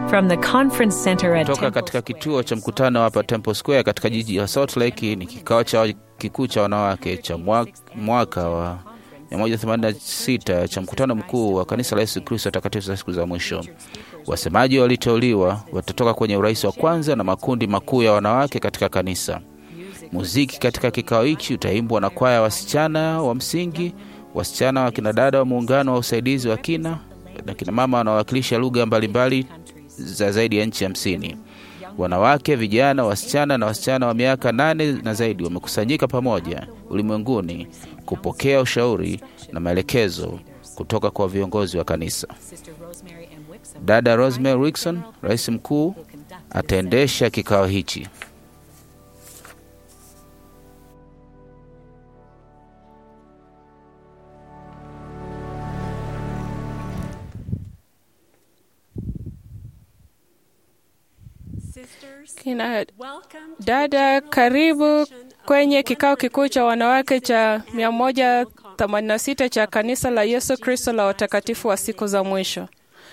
From the conference center at Toka Temple katika Square. kituo cha mkutano hapa Temple Square katika jiji la Salt Lake. Ni kikao cha kikuu cha wanawake cha mwa- mwaka wa 186 cha mkutano mkuu wa kanisa la Yesu Kristo takatifu za siku za mwisho. Wasemaji waliteuliwa watatoka kwenye urais wa kwanza na makundi makuu ya wanawake katika kanisa. Muziki katika kikao hichi utaimbwa na kwaya ya wasichana wa msingi, wasichana wa kinadada wa muungano wa usaidizi wa kina na kina mama wanaowakilisha lugha mbalimbali za zaidi ya nchi hamsini. Wanawake, vijana, wasichana na wasichana wa miaka nane na zaidi wamekusanyika pamoja ulimwenguni kupokea ushauri na maelekezo kutoka kwa viongozi wa kanisa. Dada Rosemary Wixon, rais mkuu, ataendesha kikao hichi. Kina dada, karibu kwenye kikao kikuu cha wanawake cha 186 cha kanisa la Yesu Kristo la watakatifu wa siku za mwisho.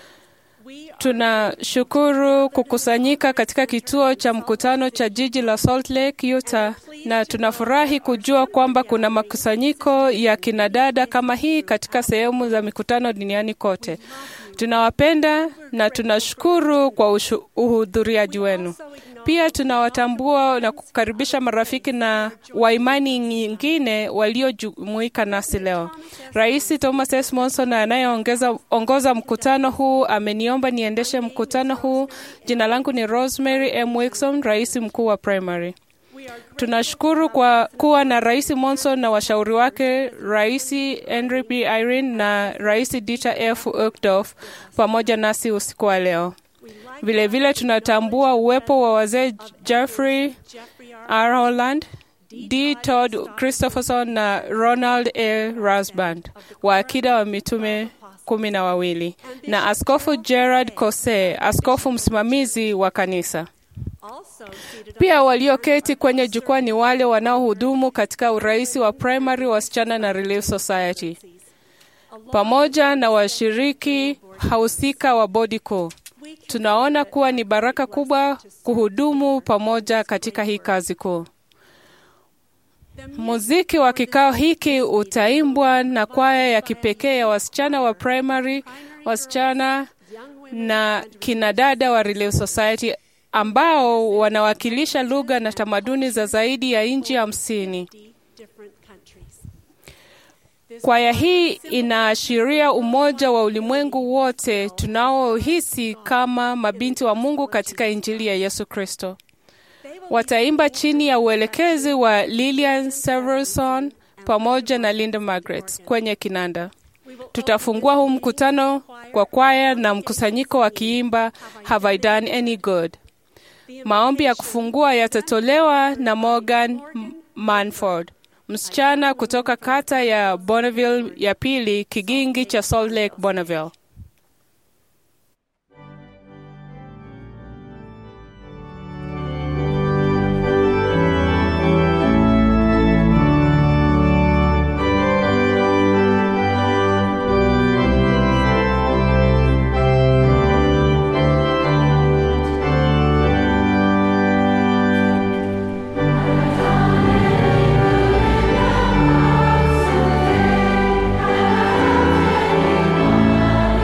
Tunashukuru kukusanyika katika kituo cha mkutano cha jiji la Salt Lake, Utah, na tunafurahi kujua kwamba kuna makusanyiko ya kinadada kama hii katika sehemu za mikutano duniani kote. Tunawapenda na tunashukuru kwa ushu- uhudhuriaji wenu. Pia tunawatambua na kukaribisha marafiki na wa imani nyingine waliojumuika nasi leo. Rais Thomas S. Monson anayeongoza mkutano huu ameniomba niendeshe mkutano huu. Jina langu ni Rosemary M. Wixon, rais mkuu wa Primary. Tunashukuru kwa kuwa na Rais Monson na washauri wake Rais Henry B. Irene na Rais Dieter F. Uchtdorf pamoja nasi usiku wa leo. Vilevile vile tunatambua uwepo wa wazee Jeffrey R. Holland, D. Todd Christopherson na Ronald A. Rasband wa akida wa mitume kumi na wawili na Askofu Gerard Cose, askofu msimamizi wa kanisa. Pia walioketi kwenye jukwaa ni wale wanaohudumu katika urais wa Primary, wasichana na Relief Society, pamoja na washiriki husika wa bodi kuu. Tunaona kuwa ni baraka kubwa kuhudumu pamoja katika hii kazi kuu. Muziki wa kikao hiki utaimbwa na kwaya ya kipekee ya wasichana wa Primary, wasichana na kinadada wa Relief Society ambao wanawakilisha lugha na tamaduni za zaidi ya nchi hamsini. Kwaya hii inaashiria umoja wa ulimwengu wote tunaohisi kama mabinti wa Mungu katika Injili ya Yesu Kristo. Wataimba chini ya uelekezi wa Lilian Severson pamoja na Linda Margaret kwenye kinanda. Tutafungua huu mkutano kwa kwaya na mkusanyiko wakiimba Have I Done Any Good. Maombi ya kufungua yatatolewa na Morgan Manford, msichana kutoka kata ya Bonneville ya pili, kigingi cha Salt Lake, Bonneville. Thank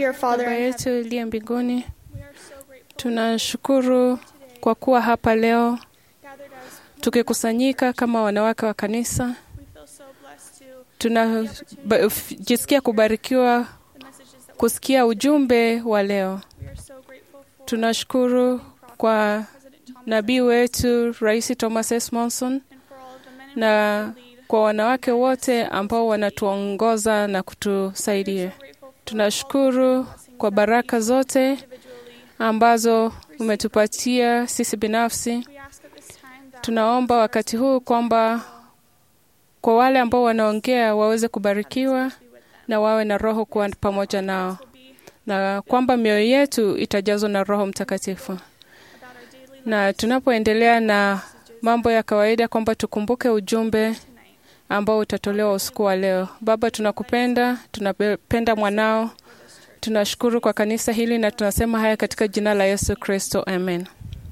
dear Father Baba in yetu heaven, uliye mbinguni, we are so grateful tunashukuru kwa kuwa hapa leo gathered as tukikusanyika kama wanawake wa kanisa. we feel so blessed to Tunajisikia kubarikiwa the messages that kusikia ujumbe wa leo. we are so grateful for Tunashukuru kwa President Thomas nabii wetu Rais Thomas S. Monson and for all of the men and na women who lead. kwa wanawake wote ambao wanatuongoza na kutusaidia. Grateful for Tunashukuru kwa baraka zote individually. ambazo umetupatia sisi binafsi. We ask at this time that Tunaomba wakati huu kwamba kwa wale ambao wanaongea waweze kubarikiwa na wawe na Roho kuwa pamoja nao, will be na kwamba mioyo yetu itajazwa na Roho Mtakatifu. about our daily Na tunapoendelea na mambo ya kawaida, kwamba tukumbuke ujumbe ambao utatolewa usiku wa leo. Baba, tunakupenda, tunapenda mwanao, tunashukuru kwa kanisa hili na tunasema haya katika jina la Yesu Kristo, amen.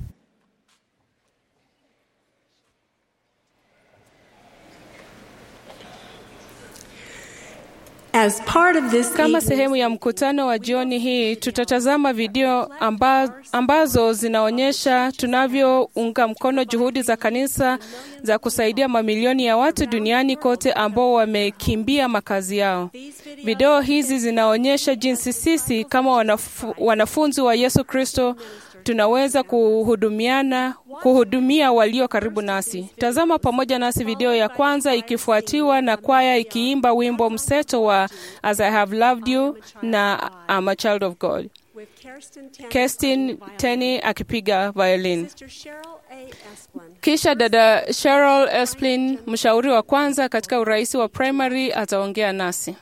As part of this Kama evening's sehemu ya mkutano wa jioni hii, tutatazama video amba, ambazo zinaonyesha tunavyounga mkono juhudi za kanisa za kusaidia mamilioni ya watu duniani kote ambao wamekimbia makazi yao. Video hizi zinaonyesha jinsi sisi kama wanafu, wanafunzi wa Yesu Kristo tunaweza kuhudumiana kuhudumia walio karibu nasi. Tazama pamoja nasi video ya kwanza ikifuatiwa na kwaya ikiimba wimbo mseto wa As I Have Loved You na I'm a Child of God. with Kirsten Tanner Kestin on violin, Teni akipiga violin. Sister Cheryl A. Esplin, Kisha dada Cheryl Esplin, mshauri wa kwanza katika urais wa primary, ataongea nasi.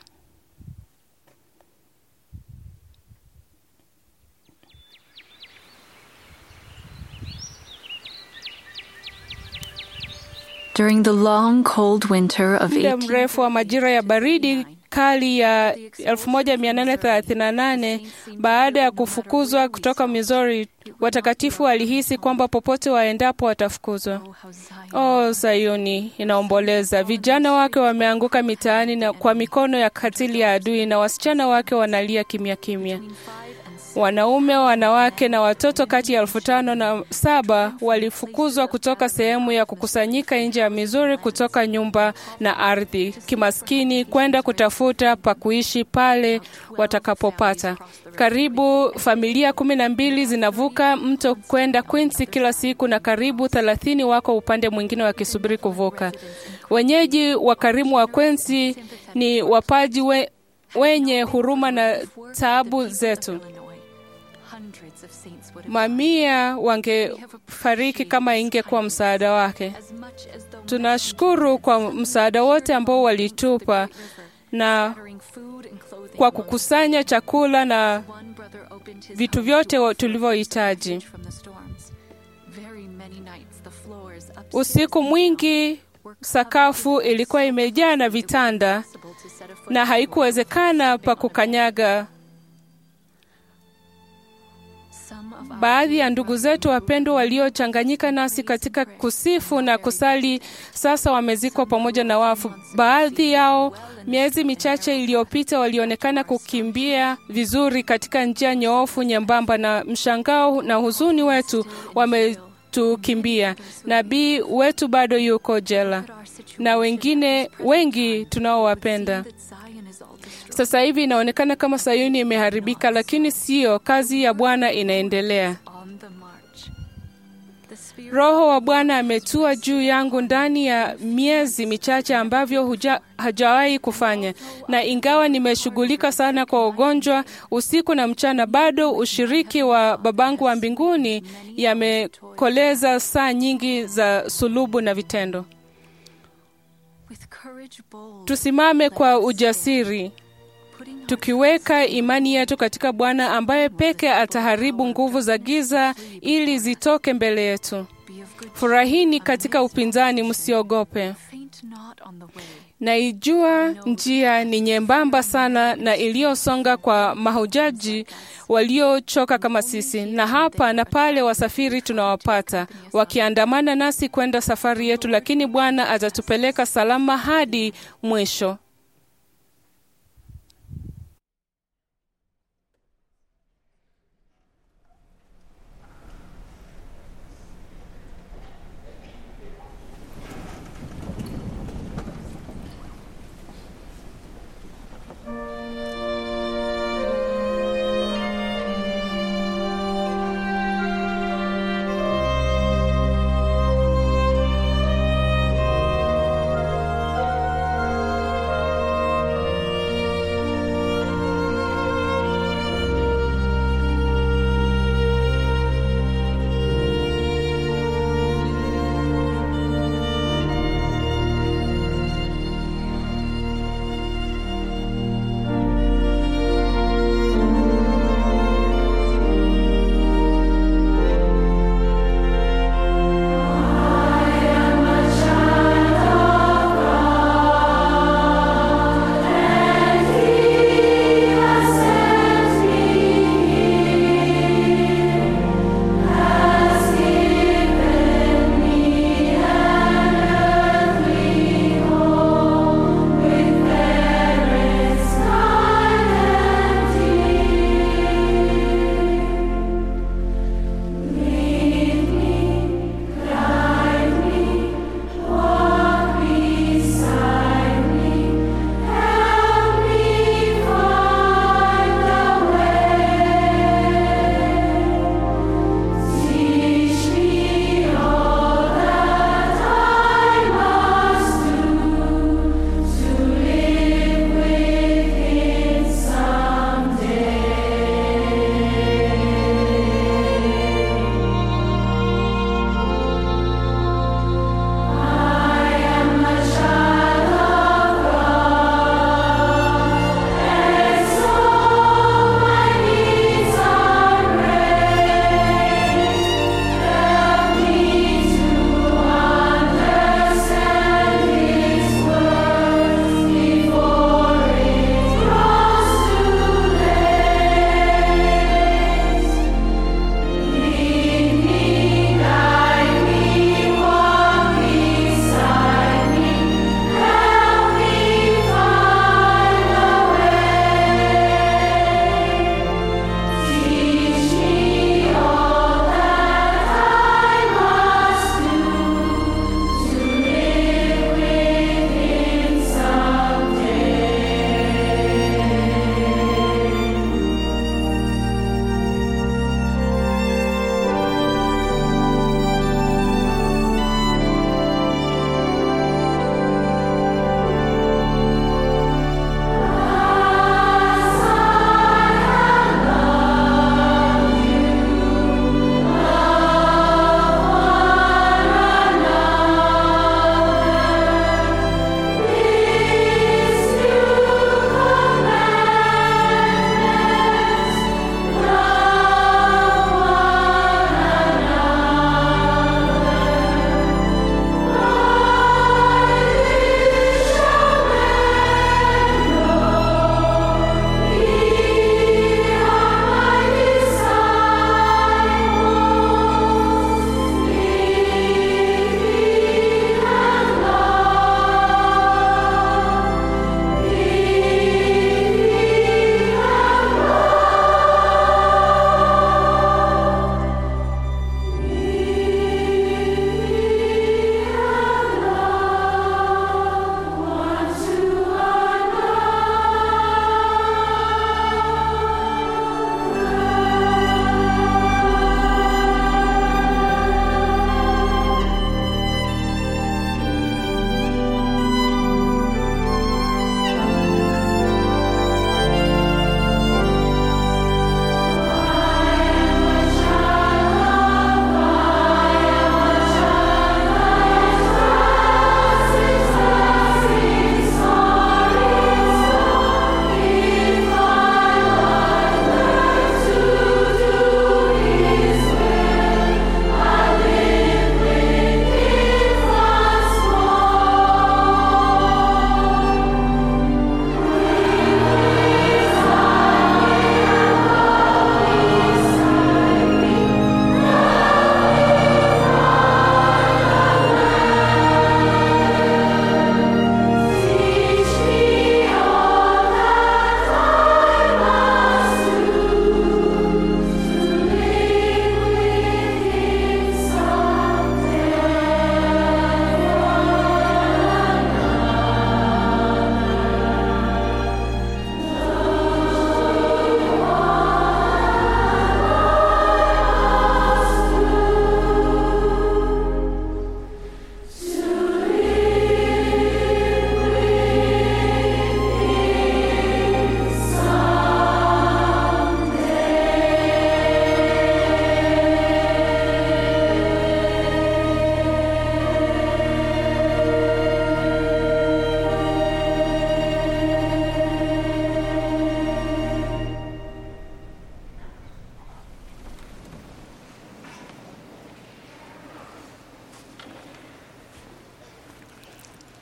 During the long, cold winter of muda 18 mrefu wa majira ya baridi kali ya 1838 baada ya kufukuzwa kutoka Missouri, watakatifu walihisi kwamba popote waendapo watafukuzwa. Oh, Sayuni inaomboleza, vijana wake wameanguka mitaani na kwa mikono ya katili ya adui, na wasichana wake wanalia kimya kimya. Wanaume, wanawake na watoto kati ya elfu tano na saba walifukuzwa kutoka sehemu ya kukusanyika nje ya Missouri, kutoka nyumba na ardhi kimaskini, kwenda kutafuta pa kuishi pale watakapopata. Karibu familia kumi na mbili zinavuka mto kwenda Quincy kila siku, na karibu thelathini wako upande mwingine wakisubiri kuvuka. Wenyeji wakarimu wa Quincy ni wapaji we, wenye huruma na taabu zetu. Mamia wangefariki kama ingekuwa msaada wake. Tunashukuru kwa msaada wote ambao walitupa na kwa kukusanya chakula na vitu vyote tulivyohitaji. Usiku mwingi sakafu ilikuwa imejaa na vitanda na haikuwezekana pa kukanyaga. Baadhi ya ndugu zetu wapendwa waliochanganyika nasi katika kusifu na kusali sasa wamezikwa pamoja na wafu. Baadhi yao miezi michache iliyopita walionekana kukimbia vizuri katika njia nyoofu nyembamba, na mshangao na huzuni wetu wametukimbia. Nabii wetu bado yuko jela na wengine wengi tunaowapenda. Sasa hivi inaonekana kama Sayuni imeharibika, lakini siyo. Kazi ya Bwana inaendelea. Roho wa Bwana ametua juu yangu ndani ya miezi michache ambavyo huja, hajawahi kufanya, na ingawa nimeshughulika sana kwa ugonjwa usiku na mchana, bado ushiriki wa babangu wa mbinguni yamekoleza saa nyingi za sulubu na vitendo. Tusimame kwa ujasiri tukiweka imani yetu katika Bwana ambaye peke ataharibu nguvu za giza ili zitoke mbele yetu. Furahini katika upinzani, msiogope. Naijua njia ni nyembamba sana na iliyosonga kwa mahujaji waliochoka kama sisi, na hapa na pale wasafiri tunawapata wakiandamana nasi kwenda safari yetu, lakini Bwana atatupeleka salama hadi mwisho.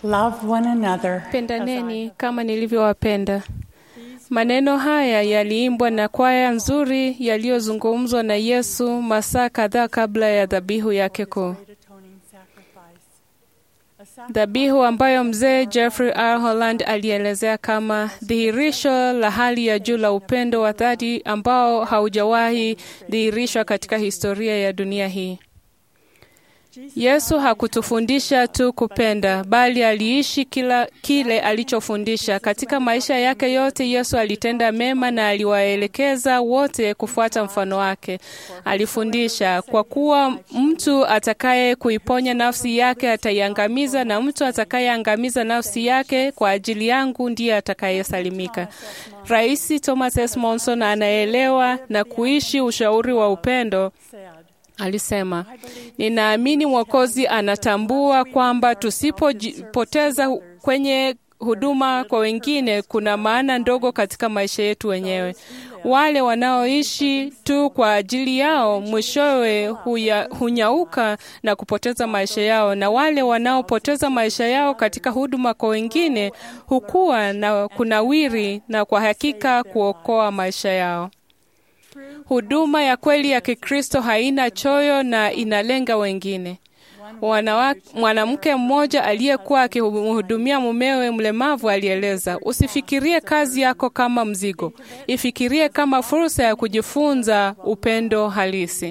Love one another. pendaneni kama nilivyowapenda. Maneno haya yaliimbwa na kwaya nzuri yaliyozungumzwa na Yesu masaa kadhaa kabla ya dhabihu yake kuu, Atoning sacrifice. A sacrifice dhabihu ambayo mzee Jeffrey R. Holland alielezea kama dhihirisho la hali ya juu la upendo wa dhati ambao haujawahi dhihirishwa katika historia ya dunia hii. Yesu hakutufundisha tu kupenda, bali aliishi kila kile alichofundisha. Katika maisha yake yote, Yesu alitenda mema na aliwaelekeza wote kufuata mfano wake. Alifundisha, kwa kuwa mtu atakaye kuiponya nafsi yake ataiangamiza, na mtu atakayeangamiza nafsi yake kwa ajili yangu ndiye atakayesalimika. Rais Thomas S. Monson anaelewa na kuishi ushauri wa upendo. said, Alisema, ninaamini Mwokozi anatambua kwamba tusipopoteza kwenye huduma kwa wengine kuna maana ndogo katika maisha yetu wenyewe. Wale wanaoishi tu kwa ajili yao mwishowe huya, hunyauka na kupoteza maisha yao, na wale wanaopoteza maisha yao katika huduma kwa wengine hukua na kunawiri na kwa hakika kuokoa maisha yao. Huduma ya kweli ya Kikristo haina choyo na inalenga wengine. Wanawa- Mwanamke mmoja aliyekuwa akimhudumia mumewe mlemavu alieleza, usifikirie kazi yako kama mzigo, ifikirie kama fursa ya kujifunza upendo halisi.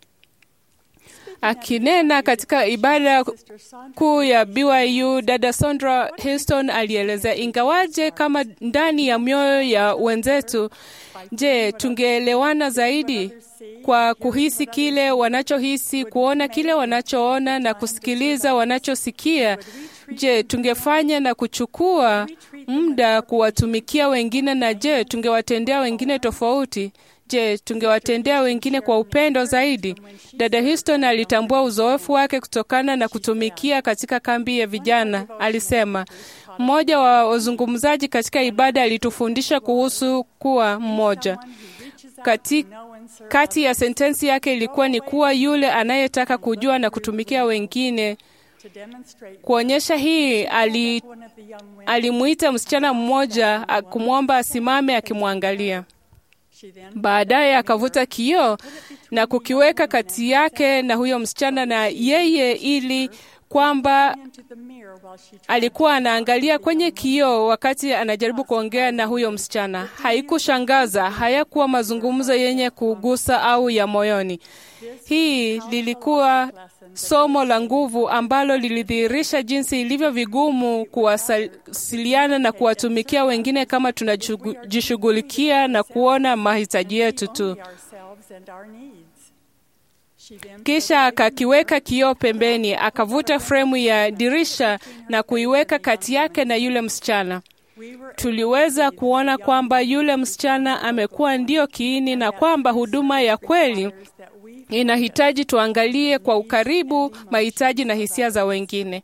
Akinena katika ibada kuu ya BYU, dada Sandra Houston alielezea, ingawaje kama ndani ya mioyo ya wenzetu, je, tungeelewana zaidi kwa kuhisi kile wanachohisi, kuona kile wanachoona na kusikiliza wanachosikia? Je, tungefanya na kuchukua muda kuwatumikia wengine? Na je, tungewatendea wengine tofauti? Je, tungewatendea wengine kwa upendo zaidi? Dada Houston alitambua uzoefu wake kutokana na kutumikia katika kambi ya vijana. Alisema, mmoja wa wazungumzaji katika ibada alitufundisha kuhusu kuwa mmoja. Kati, kati ya sentensi yake ilikuwa ni kuwa yule anayetaka kujua na kutumikia wengine. to demonstrate Kuonyesha hii ali, one of the young women. alimuita msichana mmoja a- kumwomba asimame akimwangalia. She then Baadaye akavuta kioo na kukiweka kati yake na huyo msichana na yeye, ili kwamba into the mirror while she tried alikuwa anaangalia kwenye kioo wakati anajaribu kuongea na huyo msichana. Haikushangaza, hayakuwa mazungumzo yenye kugusa au ya moyoni. Hii lilikuwa somo la nguvu ambalo lilidhihirisha jinsi ilivyo vigumu kuwasiliana na kuwatumikia wengine kama tunajishughulikia na kuona mahitaji yetu tu. ourselves and our needs. She then Kisha akakiweka kioo pembeni, akavuta fremu ya dirisha na kuiweka kati yake na yule msichana. we were Tuliweza kuona kwamba yule msichana amekuwa ndio kiini na kwamba huduma ya kweli that we inahitaji tuangalie kwa ukaribu mahitaji na hisia za wengine.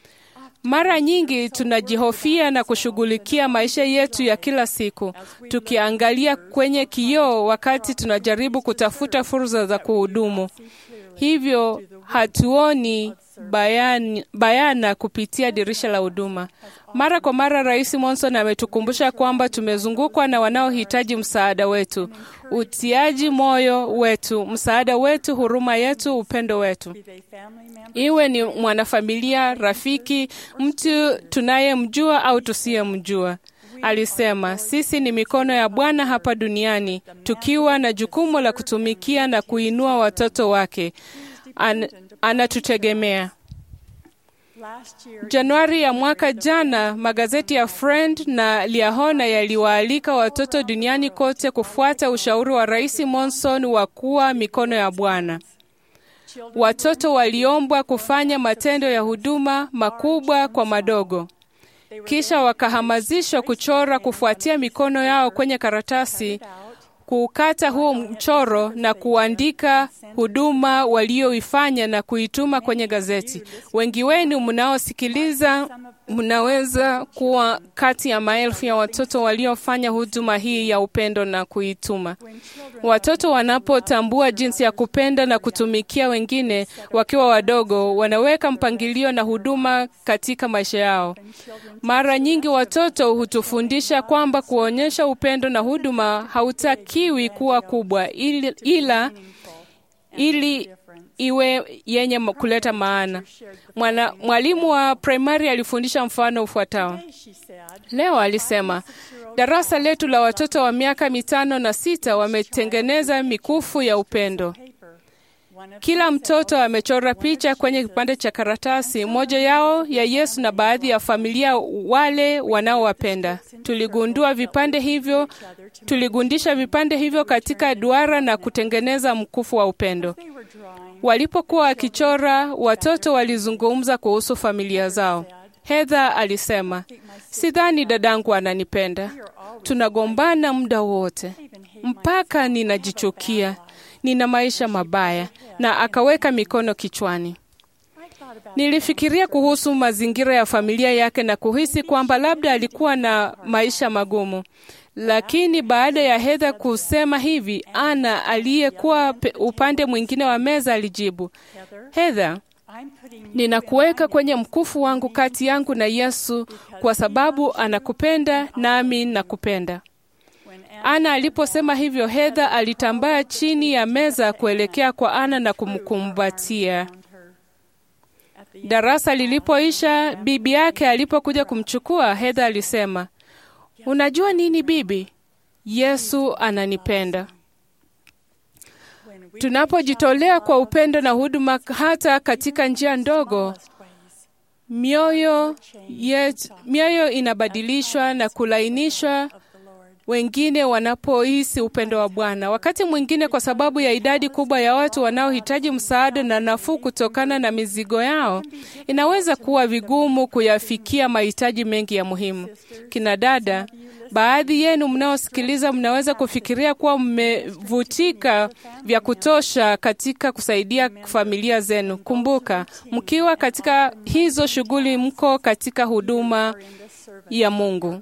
Mara nyingi tunajihofia na kushughulikia maisha yetu ya kila siku, tukiangalia kwenye kioo wakati tunajaribu kutafuta fursa za kuhudumu. Hivyo hatuoni bayani, bayana kupitia dirisha la huduma. Mara kwa mara, Rais Monson ametukumbusha kwamba tumezungukwa na wanaohitaji msaada wetu, utiaji moyo wetu, msaada wetu, huruma yetu, upendo wetu they family members iwe ni mwanafamilia, rafiki, mtu tunayemjua au tusiyemjua. Alisema, sisi ni mikono ya Bwana hapa duniani, tukiwa na jukumu la kutumikia na kuinua watoto wake. An, anatutegemea. last year Januari ya mwaka jana, magazeti ya Friend na Liahona yaliwaalika watoto duniani kote kufuata ushauri wa Rais Monson wa kuwa mikono ya Bwana. Watoto waliombwa kufanya matendo ya huduma makubwa kwa madogo. Kisha wakahamasishwa kuchora kufuatia mikono yao kwenye karatasi kuukata huo mchoro na kuandika huduma walioifanya na kuituma kwenye gazeti. Wengi wenu mnaosikiliza mnaweza kuwa kati ya maelfu ya watoto waliofanya huduma hii ya upendo na kuituma. Watoto wanapotambua jinsi ya kupenda na kutumikia wengine wakiwa wadogo, wanaweka mpangilio na huduma katika maisha yao. Mara nyingi watoto hutufundisha kwamba kuonyesha upendo na huduma hautakiwi kuwa kubwa, ili- ila ili iwe yenye kuleta maana. Mwana, mwalimu wa primary alifundisha mfano ufuatao. She said, Leo alisema darasa letu la watoto wa miaka mitano na sita wametengeneza mikufu ya upendo. paper. One of Kila mtoto amechora picha kwenye kipande cha karatasi, moja yao ya Yesu na baadhi ya familia wale wanaowapenda. Tuligundua vipande hivyo, tuligundisha vipande hivyo katika duara na kutengeneza mkufu wa upendo. they were drawing. Walipokuwa wakichora, watoto walizungumza kuhusu familia zao. Heather alisema, sidhani dadangu ananipenda. Tunagombana muda wote mpaka ninajichukia, nina maisha mabaya, na akaweka mikono kichwani. Nilifikiria kuhusu mazingira ya familia yake na kuhisi kwamba labda alikuwa na maisha magumu. Lakini baada ya Heather kusema hivi, Ana aliyekuwa pe- upande mwingine wa meza alijibu, Heather, I'm putting ninakuweka kwenye mkufu wangu kati yangu na Yesu kwa sababu anakupenda nami nakupenda. Ana aliposema hivyo, Heather alitambaa chini ya meza kuelekea kwa Ana na kumkumbatia. Darasa lilipoisha, bibi yake alipokuja kumchukua, Heather alisema, unajua nini bibi, Yesu ananipenda. Tunapojitolea kwa upendo na huduma hata katika njia ndogo, mioyo yet, mioyo inabadilishwa na kulainishwa wengine wanapohisi upendo wa Bwana. Wakati mwingine, kwa sababu ya idadi kubwa ya watu wanaohitaji msaada na nafuu kutokana na mizigo yao, inaweza kuwa vigumu kuyafikia mahitaji mengi ya muhimu. Kina dada, baadhi yenu mnaosikiliza mnaweza kufikiria kuwa mmevutika vya kutosha katika kusaidia familia zenu. Kumbuka, mkiwa katika hizo shughuli, mko katika huduma ya Mungu.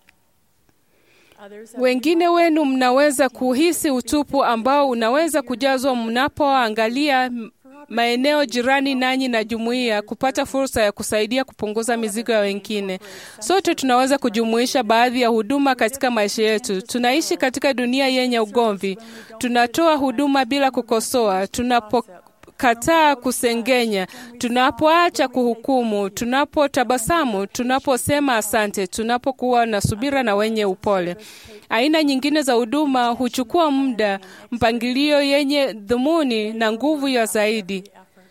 Wengine wenu mnaweza kuhisi utupu ambao unaweza kujazwa mnapoangalia maeneo jirani nanyi na jumuiya kupata fursa ya kusaidia kupunguza mizigo ya wengine. Sote tunaweza kujumuisha baadhi ya huduma katika maisha yetu. Tunaishi katika dunia yenye ugomvi. Tunatoa huduma bila kukosoa. Tunapo kataa kusengenya, tunapoacha kuhukumu, tunapotabasamu, tunaposema asante, tunapokuwa na subira na wenye upole. Aina nyingine za huduma huchukua muda, mpangilio yenye dhumuni na nguvu ya zaidi,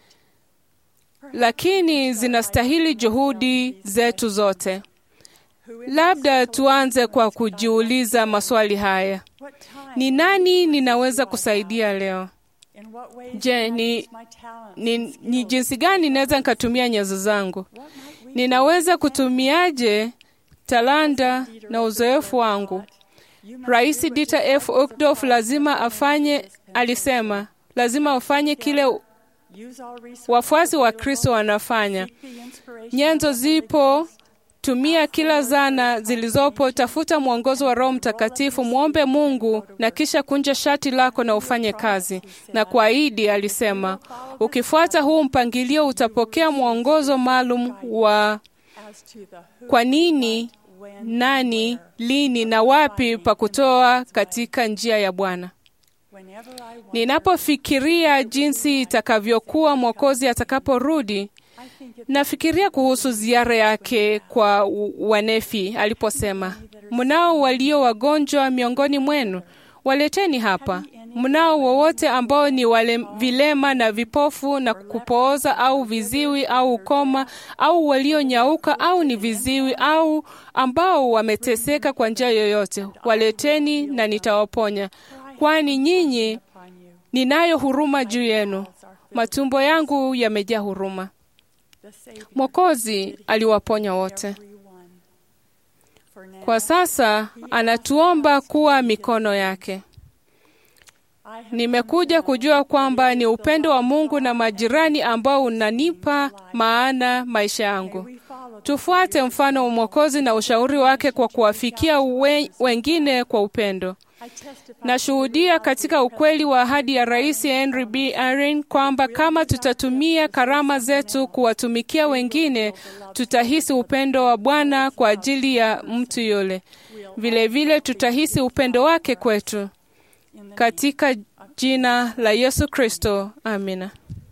lakini zinastahili juhudi zetu zote. Labda tuanze kwa kujiuliza maswali haya: ni nani ninaweza kusaidia leo? Je, ni, ni, ni jinsi gani naweza nikatumia nyenzo zangu? Ninaweza kutumiaje talanta na uzoefu wangu? Rais Dieter F. Uchtdorf lazima afanye, alisema lazima ufanye kile wafuasi wa Kristo wanafanya. Nyenzo zipo, tumia kila zana zilizopo, tafuta mwongozo wa Roho Mtakatifu, mwombe Mungu na kisha kunja shati lako na ufanye kazi. Na kuahidi, alisema, ukifuata huu mpangilio utapokea mwongozo maalum wa kwa nini, nani, lini na wapi pa kutoa katika njia ya Bwana. Ninapofikiria jinsi itakavyokuwa Mwokozi atakaporudi, nafikiria kuhusu ziara yake kwa Wanefi aliposema, mnao walio wagonjwa miongoni mwenu, waleteni hapa. Mnao wowote ambao ni wale vilema na vipofu na kupooza au viziwi au ukoma au walionyauka au ni viziwi au ambao wameteseka kwa njia yoyote, waleteni na nitawaponya, kwani nyinyi ninayo huruma juu yenu, matumbo yangu yamejaa huruma. Mwokozi aliwaponya wote. Kwa sasa anatuomba kuwa mikono yake. Nimekuja kujua kwamba ni upendo wa Mungu na majirani ambao unanipa maana maisha yangu. Tufuate mfano wa Mwokozi na ushauri wake kwa kuwafikia we, wengine kwa upendo. Nashuhudia katika ukweli wa ahadi ya Rais Henry B. Aaron kwamba kama tutatumia karama zetu kuwatumikia wengine, tutahisi upendo wa Bwana kwa ajili ya mtu yule. Vilevile vile tutahisi upendo wake kwetu. Katika jina la Yesu Kristo, amina.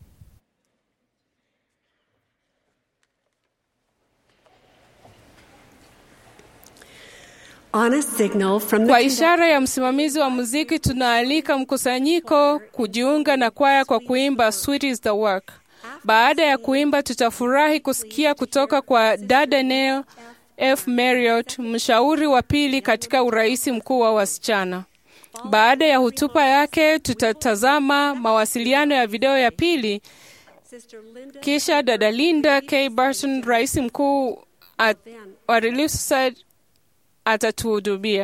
On a signal from Kwa the ishara ya msimamizi wa muziki, tunaalika mkusanyiko kujiunga na kwaya kwa kuimba Sweet is the Work. Baada ya kuimba, tutafurahi kusikia kutoka kwa dada Neil F. Marriott, mshauri wa pili katika urais mkuu wa wasichana. Baada ya hotuba yake, tutatazama mawasiliano ya video ya pili, Sister Linda kisha dada Linda K. Barton, rais mkuu at- wa Relief Society, atatuhudumia.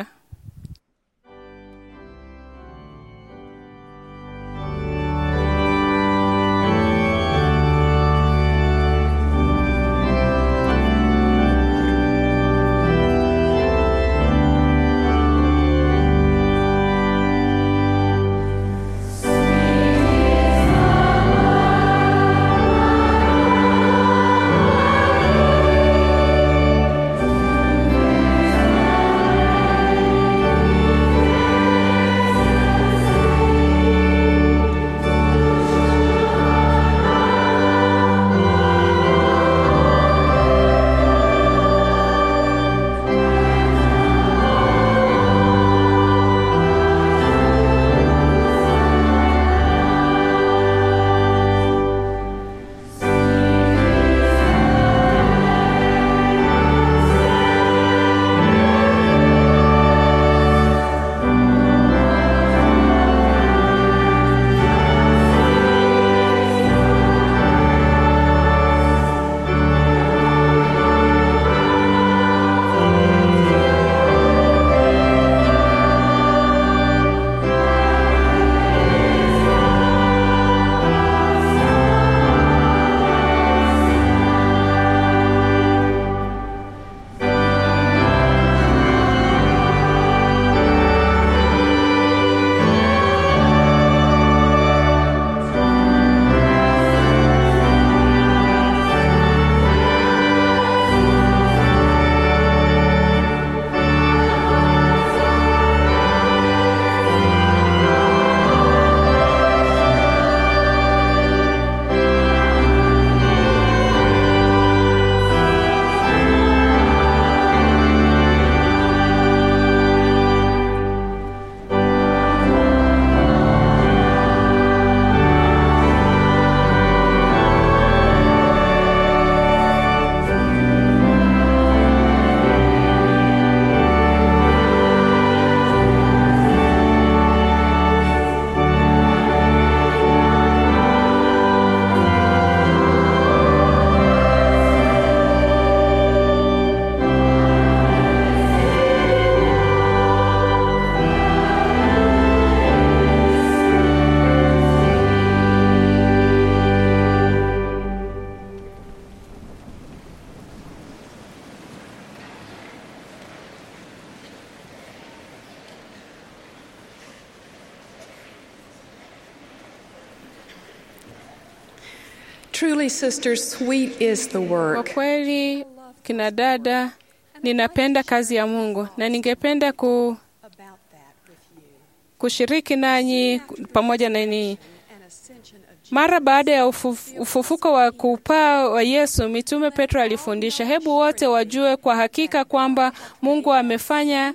Truly, sisters, sweet is the Kwa work. kweli, kina dada, ninapenda kazi ya Mungu na ningependa ku, about that with you. kushiriki nanyi pamoja na ninyi. An ascension of Jesus. Mara baada ya ufuf, ufufuko wa kupaa wa Yesu, mitume Petro alifundisha, hebu wote wajue kwa hakika kwamba Mungu amefanya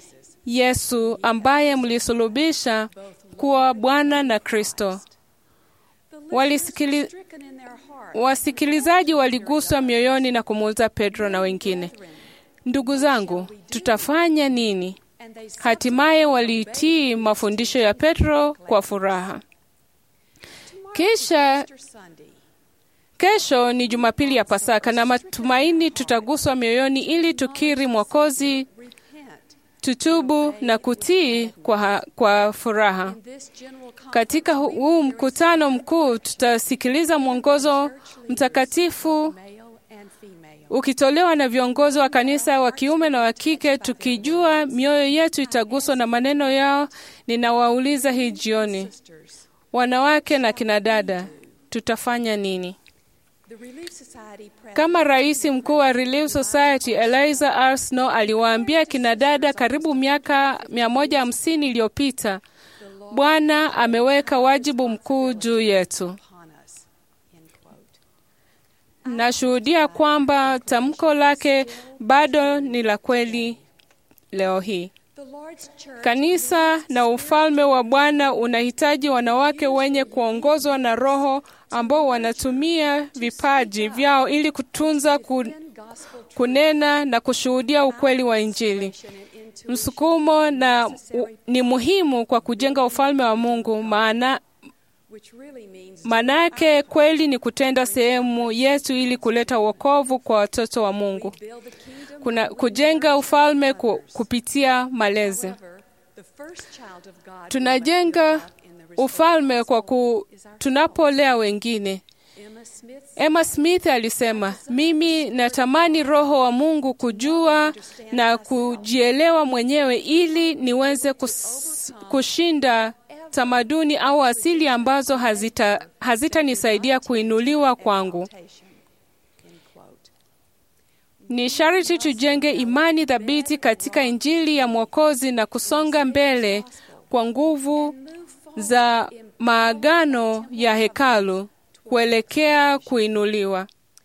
Yesu ambaye mlisulubisha kuwa Bwana na Kristo. Walisikili, Stricken in their heart. wasikilizaji waliguswa mioyoni na kumuuliza Petro na wengine, ndugu zangu, tutafanya nini? And they said, Hatimaye walitii mafundisho ya Petro kwa furaha. Kisha Easter Sunday. Kesho ni Jumapili ya Pasaka na matumaini tutaguswa mioyoni ili tukiri Mwokozi Repent tutubu na kutii kwa, ha- kwa furaha. This general conference Katika hu- huu mkutano mkuu tutasikiliza mwongozo mtakatifu male and female. ukitolewa na viongozi wa kanisa wa kiume na wa kike, tukijua mioyo yetu itaguswa na maneno yao. Ninawauliza hii jioni, Sisters, wanawake na kinadada, tutafanya nini? the Relief Society president Kama rais mkuu wa Relief Society Eliza R. Snow aliwaambia kinadada karibu miaka 150 iliyopita, Bwana ameweka wajibu mkuu juu yetu. upon us. End quote. Nashuhudia kwamba tamko lake bado ni la kweli leo hii. The Lord's church Kanisa na ufalme wa Bwana unahitaji wanawake wenye kuongozwa na Roho ambao wanatumia vipaji vyao ili kutunza, ku, gospel kunena na kushuhudia ukweli wa Injili. and into Msukumo na u, ni muhimu kwa kujenga ufalme wa Mungu, maana which really means Manake kweli ni kutenda sehemu yetu ili kuleta wokovu kwa watoto wa Mungu. build the kingdom. Kuna kujenga ufalme ku, kupitia malezi. However, the first child of God Tunajenga in the ufalme kwa ku, tunapolea wengine. Emma Smith Emma Smith alisema, mimi natamani Roho wa Mungu kujua na kujielewa mwenyewe ili niweze kus, kushinda tamaduni au asili ambazo hazita hazitanisaidia kuinuliwa kwangu. temptation. End quote. Ni sharti tujenge imani thabiti katika Injili ya Mwokozi na kusonga mbele kwa nguvu za maagano ya hekalu kuelekea kuinuliwa.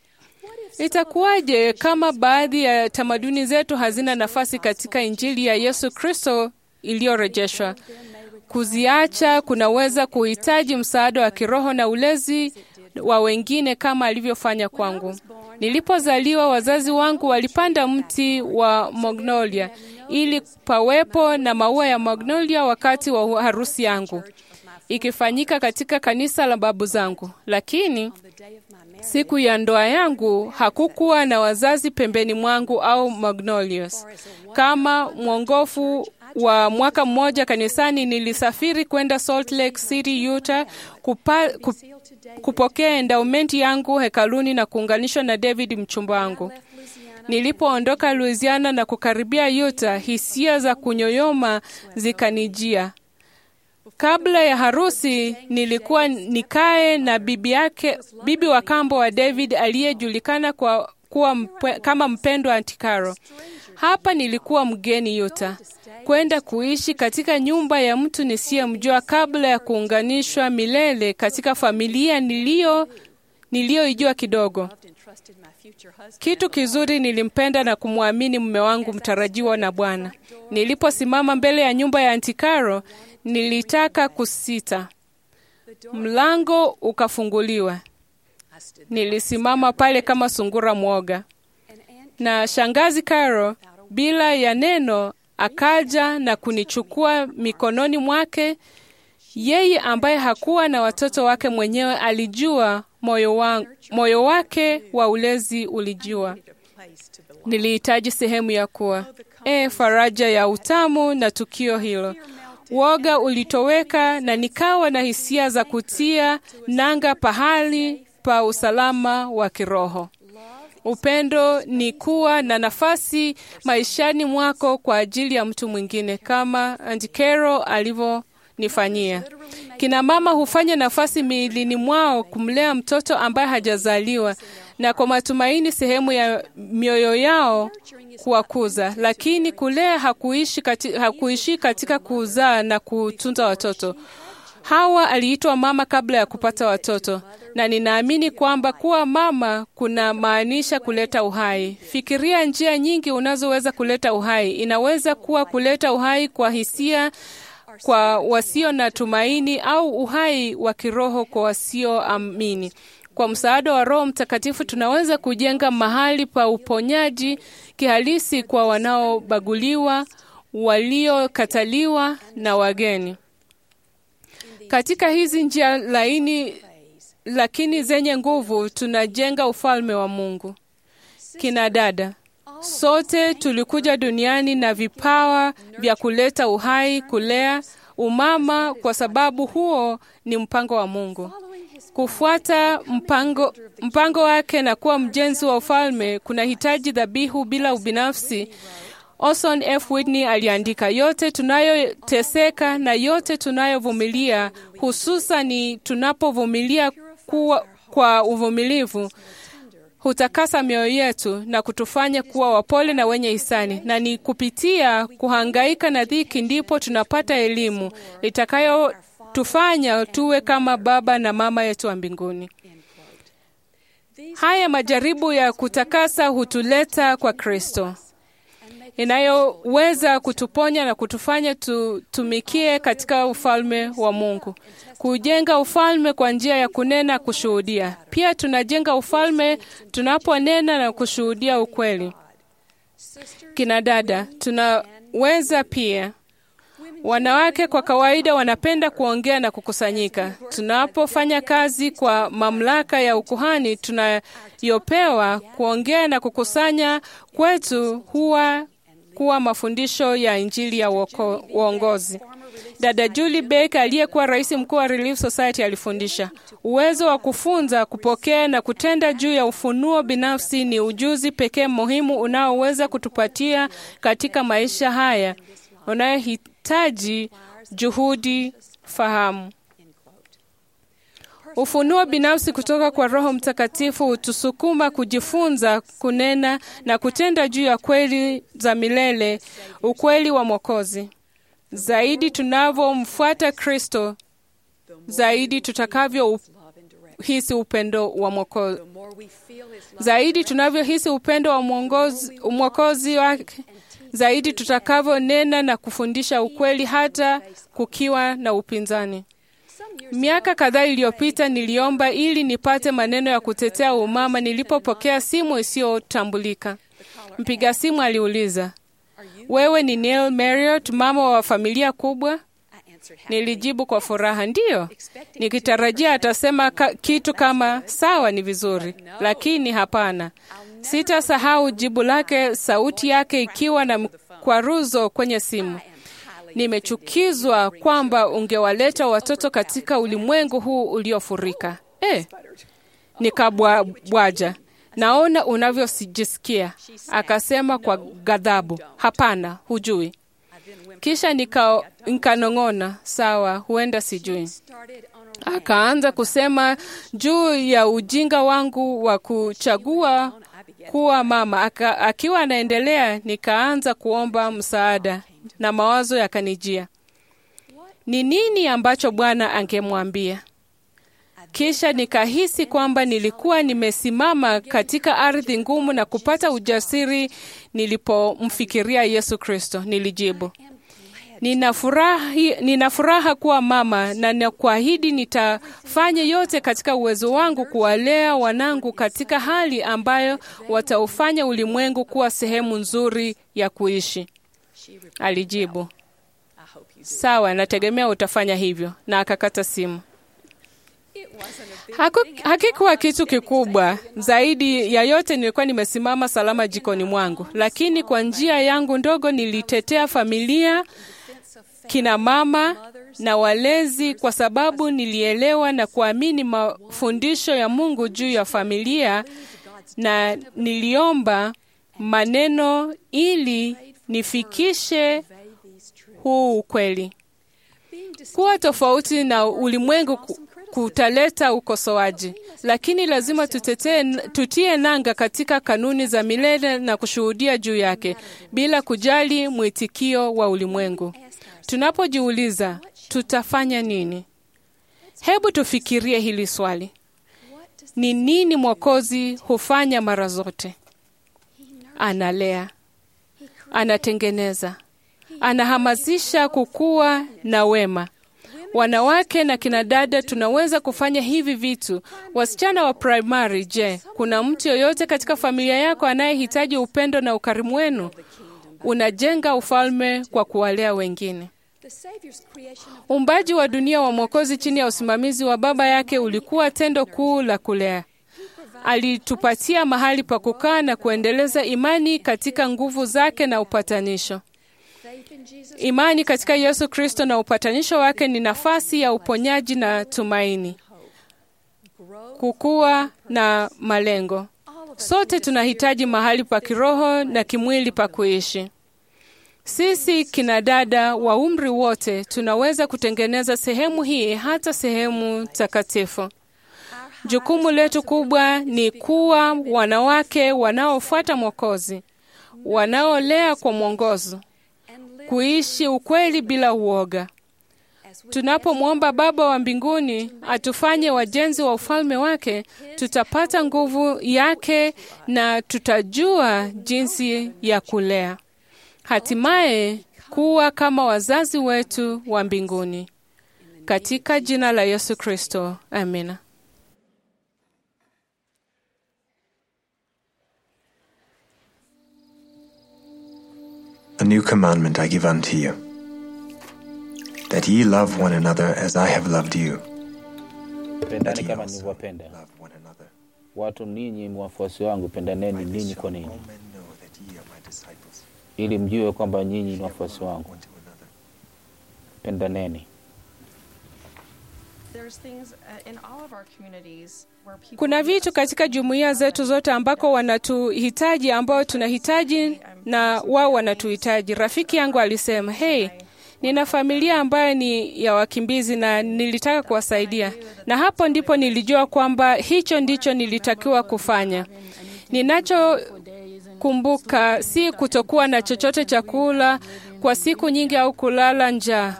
Itakuwaje kama baadhi ya tamaduni zetu hazina nafasi katika Injili ya Yesu Kristo iliyorejeshwa? Kuziacha kunaweza kuhitaji msaada wa kiroho na ulezi wa wengine kama alivyofanya kwangu. Nilipozaliwa, wazazi wangu walipanda mti wa magnolia ili pawepo na maua ya magnolia wakati wa harusi yangu ikifanyika katika kanisa la babu zangu, lakini The day of my marriage, siku ya ndoa yangu hakukuwa na wazazi pembeni mwangu au magnolias. Kama mwongofu wa mwaka mmoja kanisani, nilisafiri kwenda Salt Lake City, Utah kupa, ku, kupokea endowmenti yangu hekaluni na kuunganishwa na David mchumba wangu. Nilipoondoka Louisiana na kukaribia Utah, hisia za kunyoyoma zikanijia. Kabla ya harusi nilikuwa nikae na bibi yake, bibi wa kambo wa David aliyejulikana kwa kuwa mpe, kama mpendwa Antikaro. Hapa nilikuwa mgeni Utah, kwenda kuishi katika nyumba ya mtu nisiyemjua kabla ya kuunganishwa milele katika familia niliyo niliyoijua kidogo. and trusted my future husband. Kitu kizuri, nilimpenda na kumwamini mume wangu mtarajiwa na Bwana. Niliposimama mbele ya nyumba ya Antikaro, nilitaka kusita. Mlango ukafunguliwa. I stood Nilisimama pale kama sungura mwoga, and Aunt na shangazi Karo bila ya neno akaja na kunichukua mikononi mwake. Yeye ambaye hakuwa na watoto wake mwenyewe alijua moyo, wa, moyo wake wa ulezi ulijua. a place to belong. Nilihitaji sehemu ya kuwa e, faraja ya utamu na tukio hilo. Woga ulitoweka na nikawa na hisia za kutia nanga pahali pa usalama wa kiroho. Upendo ni kuwa na nafasi maishani mwako kwa ajili ya mtu mwingine, kama Antikero alivyonifanyia. Kina mama hufanya nafasi miilini mwao kumlea mtoto ambaye hajazaliwa, na kwa matumaini sehemu ya mioyo yao kuwakuza, lakini kulea hakuishi kati, hakuishi katika kuzaa na kutunza watoto. Hawa aliitwa mama kabla ya kupata watoto, na ninaamini kwamba kuwa mama kuna maanisha kuleta uhai. Fikiria njia nyingi unazoweza kuleta uhai. Inaweza kuwa kuleta uhai kwa hisia kwa wasio na tumaini au uhai wa kiroho kwa wasioamini. Kwa msaada wa Roho Mtakatifu tunaweza kujenga mahali pa uponyaji kihalisi kwa wanaobaguliwa, waliokataliwa na wageni. Katika hizi njia laini lakini zenye nguvu tunajenga ufalme wa Mungu. Kina dada, Sote tulikuja duniani na vipawa vya kuleta uhai, kulea umama, kwa sababu huo ni mpango wa Mungu. Kufuata mpango, mpango wake na kuwa mjenzi wa ufalme kunahitaji dhabihu bila ubinafsi. Orson F. Whitney aliandika, yote tunayoteseka na yote tunayovumilia, hususani tunapovumilia kuwa kwa uvumilivu hutakasa mioyo yetu na kutufanya kuwa wapole na wenye hisani, na ni kupitia kuhangaika na dhiki ndipo tunapata elimu itakayotufanya tuwe kama Baba na Mama yetu wa mbinguni. Haya majaribu ya kutakasa hutuleta kwa Kristo, inayoweza kutuponya na kutufanya tutumikie katika ufalme wa Mungu. Kujenga ufalme kwa njia ya kunena, kushuhudia. Pia tunajenga ufalme tunaponena na kushuhudia ukweli. Kina dada, tunaweza pia Wanawake kwa kawaida wanapenda kuongea na kukusanyika. Tunapofanya kazi kwa mamlaka ya ukuhani tunayopewa, kuongea na kukusanya kwetu huwa kuwa mafundisho ya Injili ya uoko- uongozi. Dada Julie Baker aliyekuwa rais mkuu wa Relief Society alifundisha, uwezo wa kufunza, kupokea na kutenda juu ya ufunuo binafsi ni ujuzi pekee muhimu unaoweza kutupatia katika maisha haya unayohitaji juhudi, fahamu. Ufunuo binafsi kutoka kwa Roho Mtakatifu hutusukuma kujifunza, kunena na kutenda juu ya kweli za milele, ukweli wa Mwokozi. Zaidi tunavyomfuata Kristo, zaidi tutakavyohisi upendo wa Mwokozi, zaidi tunavyohisi upendo wa mwongozi- Mwokozi wake, zaidi tutakavyonena na kufundisha ukweli hata kukiwa na upinzani. Miaka kadhaa iliyopita niliomba ili nipate maneno ya kutetea umama nilipopokea simu isiyotambulika. Mpiga simu aliuliza, wewe ni Neil Marriott, mama wa familia kubwa? Nilijibu kwa furaha, ndiyo, nikitarajia atasema ka, kitu kama sawa, ni vizuri, lakini hapana. Sitasahau jibu lake, sauti yake ikiwa na mkwaruzo kwenye simu. Nimechukizwa kwamba ungewaleta watoto katika ulimwengu huu uliofurika. Eh, nikabwaja, naona unavyojisikia. Akasema kwa ghadhabu, hapana, hujui. Kisha nika- nikanong'ona, sawa, huenda sijui. Akaanza kusema juu ya ujinga wangu wa kuchagua kuwa mama. Aka, akiwa anaendelea, nikaanza kuomba msaada na mawazo yakanijia, ni nini ambacho Bwana angemwambia? Kisha nikahisi kwamba nilikuwa nimesimama katika ardhi ngumu na kupata ujasiri nilipomfikiria Yesu Kristo. Nilijibu, nina furaha, nina furaha kuwa mama na nakuahidi nitafanya yote katika uwezo wangu kuwalea wanangu katika hali ambayo wataufanya ulimwengu kuwa sehemu nzuri ya kuishi. Alijibu, sawa, nategemea utafanya hivyo, na akakata simu. Haku, hakikuwa kitu kikubwa zaidi ya yote. Nilikuwa nimesimama salama jikoni mwangu, lakini kwa njia yangu ndogo nilitetea familia, kina mama na walezi, kwa sababu nilielewa na kuamini mafundisho ya Mungu juu ya familia, na niliomba maneno ili nifikishe huu ukweli. Kuwa tofauti na ulimwengu ku- kutaleta ukosoaji, lakini lazima tutetee, tutie nanga katika kanuni za milele na kushuhudia juu yake bila kujali mwitikio wa ulimwengu. Tunapojiuliza tutafanya nini, hebu tufikirie hili swali: ni nini Mwokozi hufanya mara zote? Analea, anatengeneza, anahamasisha kukua na wema. Wanawake na kinadada tunaweza kufanya hivi vitu. Wasichana wa primary, je, kuna mtu yoyote katika familia yako anayehitaji upendo na ukarimu wenu? Unajenga ufalme kwa kuwalea wengine. Uumbaji wa dunia wa Mwokozi chini ya usimamizi wa Baba yake ulikuwa tendo kuu la kulea. alitupatia mahali pa kukaa na kuendeleza imani katika nguvu zake na upatanisho. Imani katika Yesu Kristo na upatanisho wake ni nafasi ya uponyaji na tumaini, kukua na malengo. Sote tunahitaji mahali pa kiroho na kimwili pa kuishi. Sisi kina dada wa umri wote tunaweza kutengeneza sehemu hii hata sehemu takatifu. Jukumu letu kubwa ni kuwa wanawake wanaofuata Mwokozi, wanaolea kwa mwongozo, kuishi ukweli bila uoga. Tunapomwomba Baba wa mbinguni atufanye wajenzi wa ufalme wake, tutapata nguvu yake na tutajua jinsi ya kulea, hatimaye kuwa kama wazazi wetu wa mbinguni. Katika jina la Yesu Kristo, amina. A new commandment I give unto you, that ye love one another as I have loved you. That Pendani ye kama also nilivyowapenda love one another. watu. Ninyi mwafuasi wangu, pendaneni ninyi Shall kwa all ninyi, men know that ye are my disciples. ili mjue kwamba nyinyi ni wafuasi wangu. One to another. Pendaneni. There's things uh, in all of our communities where people Kuna vitu katika jumuiya zetu zote ambako wanatuhitaji, ambao tunahitaji na wao wanatuhitaji. Rafiki yangu alisema, hey, nina familia ambayo ni ya wakimbizi na nilitaka kuwasaidia, na hapo ndipo nilijua kwamba hicho ndicho nilitakiwa kufanya. Ninachokumbuka si kutokuwa na chochote cha kula kwa siku nyingi au kulala njaa.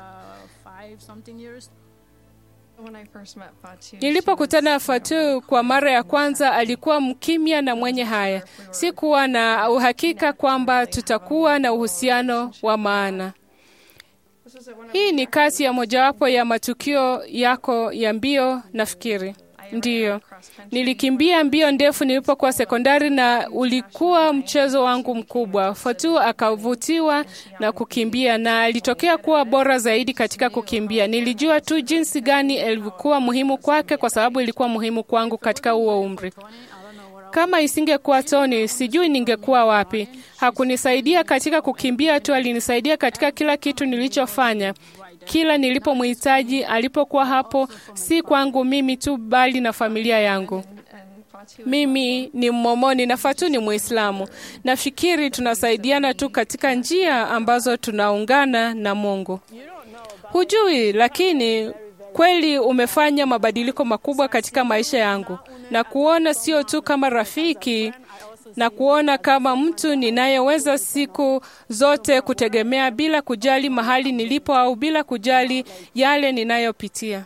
when I first met Fatu, Nilipokutana na Fatu kwa mara ya kwanza, alikuwa mkimya na mwenye haya. Sikuwa na uhakika kwamba tutakuwa na uhusiano wa maana. Hii ni kati ya mojawapo ya matukio yako ya mbio, nafikiri. Ndiyo, nilikimbia mbio ndefu nilipokuwa sekondari na ulikuwa mchezo wangu mkubwa. Fatu akavutiwa na kukimbia na alitokea kuwa bora zaidi katika kukimbia. Nilijua tu jinsi gani ilikuwa muhimu kwake, kwa sababu ilikuwa muhimu kwangu katika huo umri. Kama isingekuwa Tony, sijui ningekuwa wapi. Hakunisaidia katika kukimbia tu, alinisaidia katika kila kitu nilichofanya. Kila nilipomhitaji alipokuwa hapo, si kwangu mimi tu, bali na familia yangu. and Fatu Mimi ni Mmomoni na Fatu ni Muislamu. Nafikiri tunasaidiana tu katika njia ambazo tunaungana na Mungu. Hujui, lakini kweli umefanya mabadiliko makubwa katika maisha yangu, na kuona sio tu kama rafiki na kuona kama mtu ninayeweza siku zote kutegemea bila kujali mahali nilipo au bila kujali yale ninayopitia.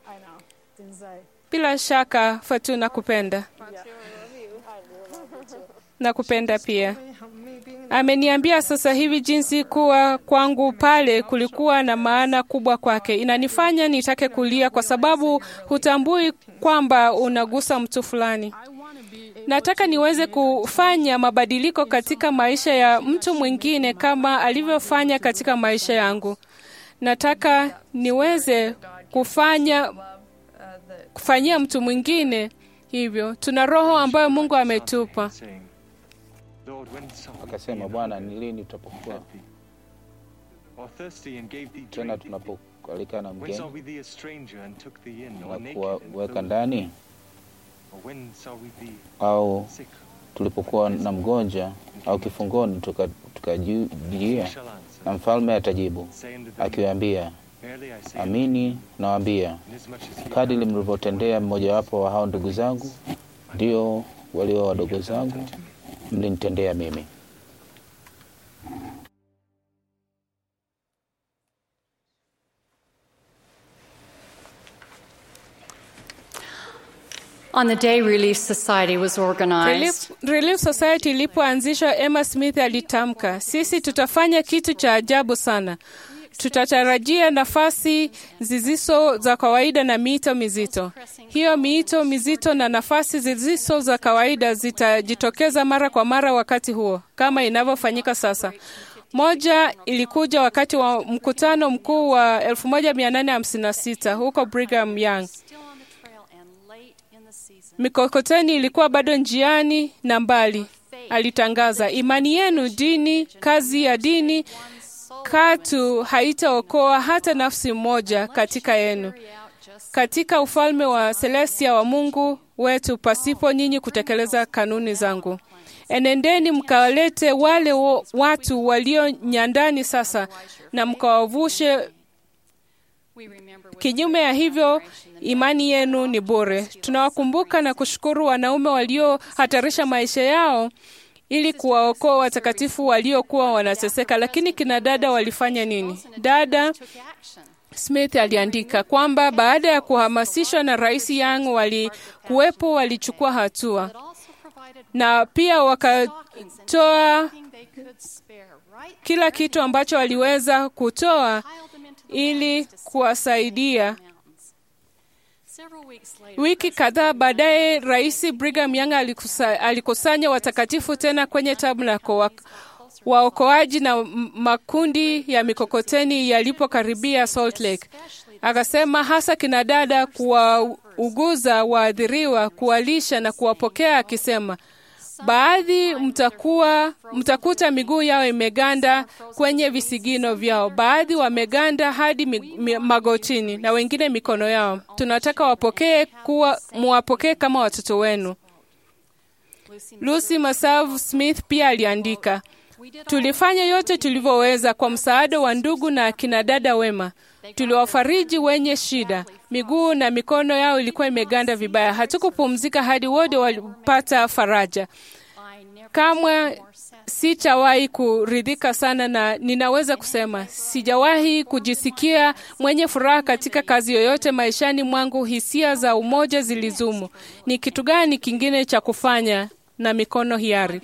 Bila shaka Fatu, nakupenda. Nakupenda pia. Ameniambia sasa hivi jinsi kuwa kwangu pale kulikuwa na maana kubwa kwake. Inanifanya nitake kulia kwa sababu hutambui kwamba unagusa mtu fulani. Nataka niweze kufanya mabadiliko katika maisha ya mtu mwingine kama alivyofanya katika maisha yangu. Nataka niweze kufanya kufanyia mtu mwingine hivyo. Tuna roho ambayo Mungu ametupa. saying, Lord, when shall we Akasema, be Bwana, ni lini tutapokuwa happy? Or thirsty and gave thee tena drink? tunapoalikana When saw mgeni we thee a stranger and took thee in, or na naked kuwaweka and ndani, Or when saw we thee au sick? tulipokuwa na mgonjwa au kifungoni tukajia We tuka shall answer, na mfalme atajibu say unto them, akiwaambia, Verily I say, amini nawaambia, inasmuch as he kadiri mlivyotendea mmojawapo wa hao ndugu zangu, ndio walio wadogo zangu mlinitendea mimi. On the day Relief Society was Relief, organized, Relief Society ilipoanzishwa, Emma Smith alitamka, sisi tutafanya kitu cha ajabu sana. Tutatarajia nafasi zisizo za kawaida na miito mizito. Hiyo miito mizito na nafasi zisizo za kawaida zitajitokeza mara kwa mara wakati huo, kama inavyofanyika sasa. Moja ilikuja wakati wa mkutano mkuu wa 1856 huko Brigham Young. still on the trail and late in the season. Mikokoteni ilikuwa bado njiani na mbali. Alitangaza, imani yenu, dini, kazi ya dini katu haitaokoa hata nafsi moja katika yenu katika ufalme wa Celestia wa Mungu wetu pasipo nyinyi kutekeleza kanuni zangu. Enendeni mkawalete wale wo, watu walio nyandani sasa na mkawavushe. Kinyume ya hivyo, imani yenu ni bure. Tunawakumbuka na kushukuru wanaume waliohatarisha maisha yao ili kuwaokoa watakatifu waliokuwa wanateseka. Lakini kina dada walifanya nini? Dada Smith aliandika kwamba baada ya kuhamasishwa na Rais Young walikuwepo, walichukua hatua na pia wakatoa kila kitu ambacho waliweza kutoa ili kuwasaidia. Wiki kadhaa baadaye, Rais Brigham Young alikusa, alikusanya watakatifu tena kwenye tabernakulo waokoaji na makundi ya mikokoteni yalipokaribia Salt Lake. Akasema hasa kina dada, kuwauguza waathiriwa, kuwalisha na kuwapokea, akisema baadhi mtakuwa mtakuta miguu yao imeganda kwenye visigino vyao, baadhi wameganda hadi magotini na wengine mikono yao. Tunataka wapokee kuwa muwapokee kama watoto wenu. Lucy Masavu Smith pia aliandika Tulifanya yote tulivyoweza kwa msaada wa ndugu na akina dada wema. Tuliwafariji wenye shida, miguu na mikono yao ilikuwa imeganda vibaya. Hatukupumzika hadi wote walipata faraja. Kamwe sitawahi kuridhika sana, na ninaweza kusema sijawahi kujisikia mwenye furaha katika kazi yoyote maishani mwangu. Hisia za umoja zilizumu. Ni kitu gani kingine cha kufanya na mikono hiari?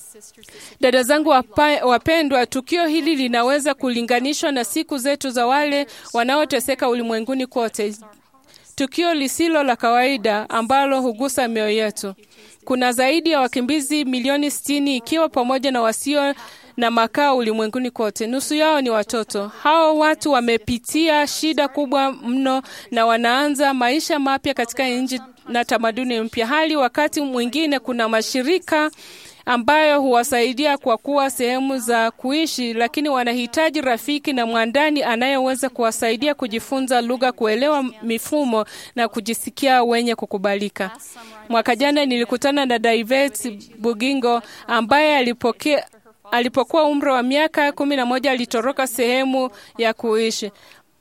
Dada zangu wapa, wapendwa, tukio hili linaweza kulinganishwa na siku zetu za wale wanaoteseka ulimwenguni kote, tukio lisilo la kawaida ambalo hugusa mioyo yetu. Kuna zaidi ya wakimbizi milioni sitini ikiwa pamoja na wasio na makao ulimwenguni kote. Nusu yao ni watoto. Hao watu wamepitia shida kubwa mno na wanaanza maisha mapya katika nchi na tamaduni mpya, hali wakati mwingine kuna mashirika ambayo huwasaidia kwa kuwa sehemu za kuishi, lakini wanahitaji rafiki na mwandani anayeweza kuwasaidia kujifunza lugha, kuelewa mifumo na kujisikia wenye kukubalika. Mwaka jana nilikutana na Daivet Bugingo ambaye alipokea alipokuwa umri wa miaka kumi na moja alitoroka sehemu ya kuishi.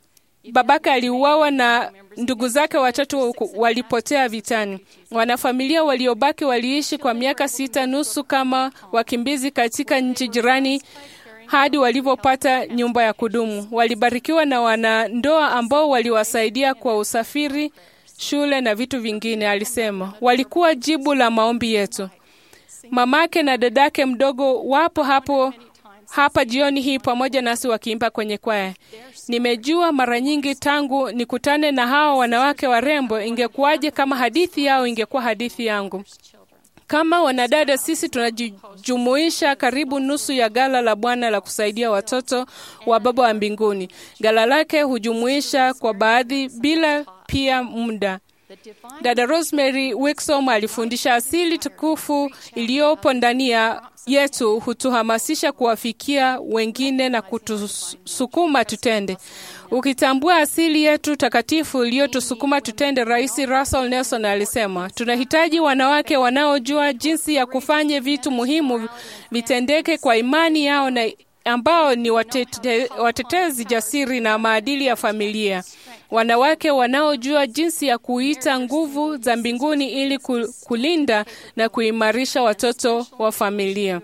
Babake aliuawa na ndugu zake watatu walipotea vitani. Wanafamilia waliobaki waliishi kwa miaka sita nusu kama wakimbizi katika nchi jirani hadi walivyopata nyumba ya kudumu. Walibarikiwa na wanandoa ambao waliwasaidia kwa usafiri, shule na vitu vingine. Alisema walikuwa jibu la maombi yetu. Mamake na dadake mdogo wapo hapo hapa jioni hii pamoja nasi wakiimba kwenye kwaya. Nimejua mara nyingi tangu nikutane na hawa wanawake warembo, ingekuwaje kama hadithi yao ingekuwa hadithi yangu. Kama wanadada, sisi tunajumuisha karibu nusu ya gala la Bwana la kusaidia watoto wa Baba wa mbinguni. Gala lake hujumuisha kwa baadhi bila pia muda Dada Rosemary Wixom alifundisha asili tukufu iliyopo ndani ya yetu hutuhamasisha kuwafikia wengine na kutusukuma tutende. Ukitambua asili yetu takatifu iliyotusukuma tutende, Rais Russell Nelson alisema, tunahitaji wanawake wanaojua jinsi ya kufanya vitu muhimu vitendeke kwa imani yao na ambao ni watete, watetezi jasiri na maadili ya familia, wanawake wanaojua jinsi ya kuita nguvu za mbinguni ili kulinda na kuimarisha watoto wa familia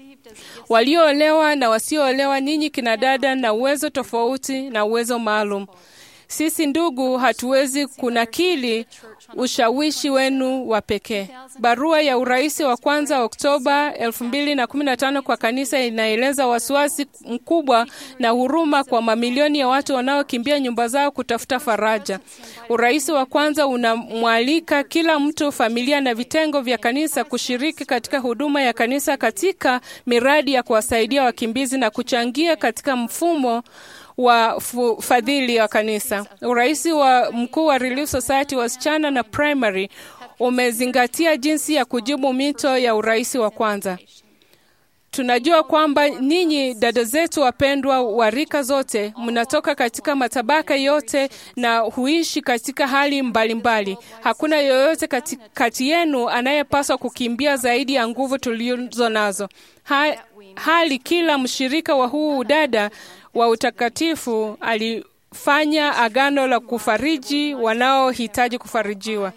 walioolewa na wasioolewa, ninyi kina dada na uwezo tofauti na uwezo maalum. Sisi ndugu, hatuwezi kunakili ushawishi wenu wa pekee. Barua ya urais wa kwanza Oktoba 2015 kwa kanisa inaeleza wasiwasi mkubwa na huruma kwa mamilioni ya watu wanaokimbia nyumba zao kutafuta faraja. Urais wa kwanza unamwalika kila mtu, familia na vitengo vya kanisa kushiriki katika huduma ya kanisa katika miradi ya kuwasaidia wakimbizi na kuchangia katika mfumo wa fadhili wa kanisa. Urais wa mkuu wa Relief Society wasichana na primary umezingatia jinsi ya kujibu mito ya urais wa kwanza. Tunajua kwamba ninyi dada zetu wapendwa wa rika zote mnatoka katika matabaka yote na huishi katika hali mbalimbali mbali. Hakuna yoyote kati, kati yenu anayepaswa kukimbia zaidi ya nguvu tulizo nazo. Ha, hali kila mshirika wa huu udada wa utakatifu alifanya agano la kufariji wanaohitaji kufarijiwa.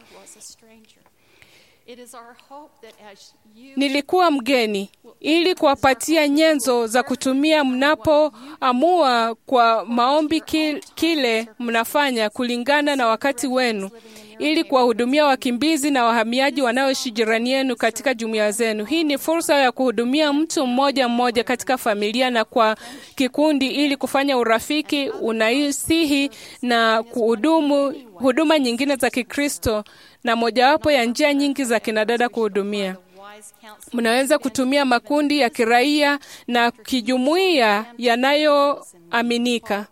Nilikuwa mgeni ili kuwapatia nyenzo za kutumia mnapoamua kwa maombi kile mnafanya kulingana na wakati wenu, ili kuwahudumia wakimbizi na wahamiaji wanaoishi jirani yenu katika jumuiya zenu. Hii ni fursa ya kuhudumia mtu mmoja mmoja katika familia na kwa kikundi, ili kufanya urafiki, unaisihi na kuhudumu huduma nyingine za Kikristo, na mojawapo ya njia nyingi za kinadada kuhudumia mnaweza kutumia makundi ya kiraia na kijumuiya yanayoaminika.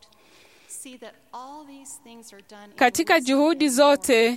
Katika juhudi zote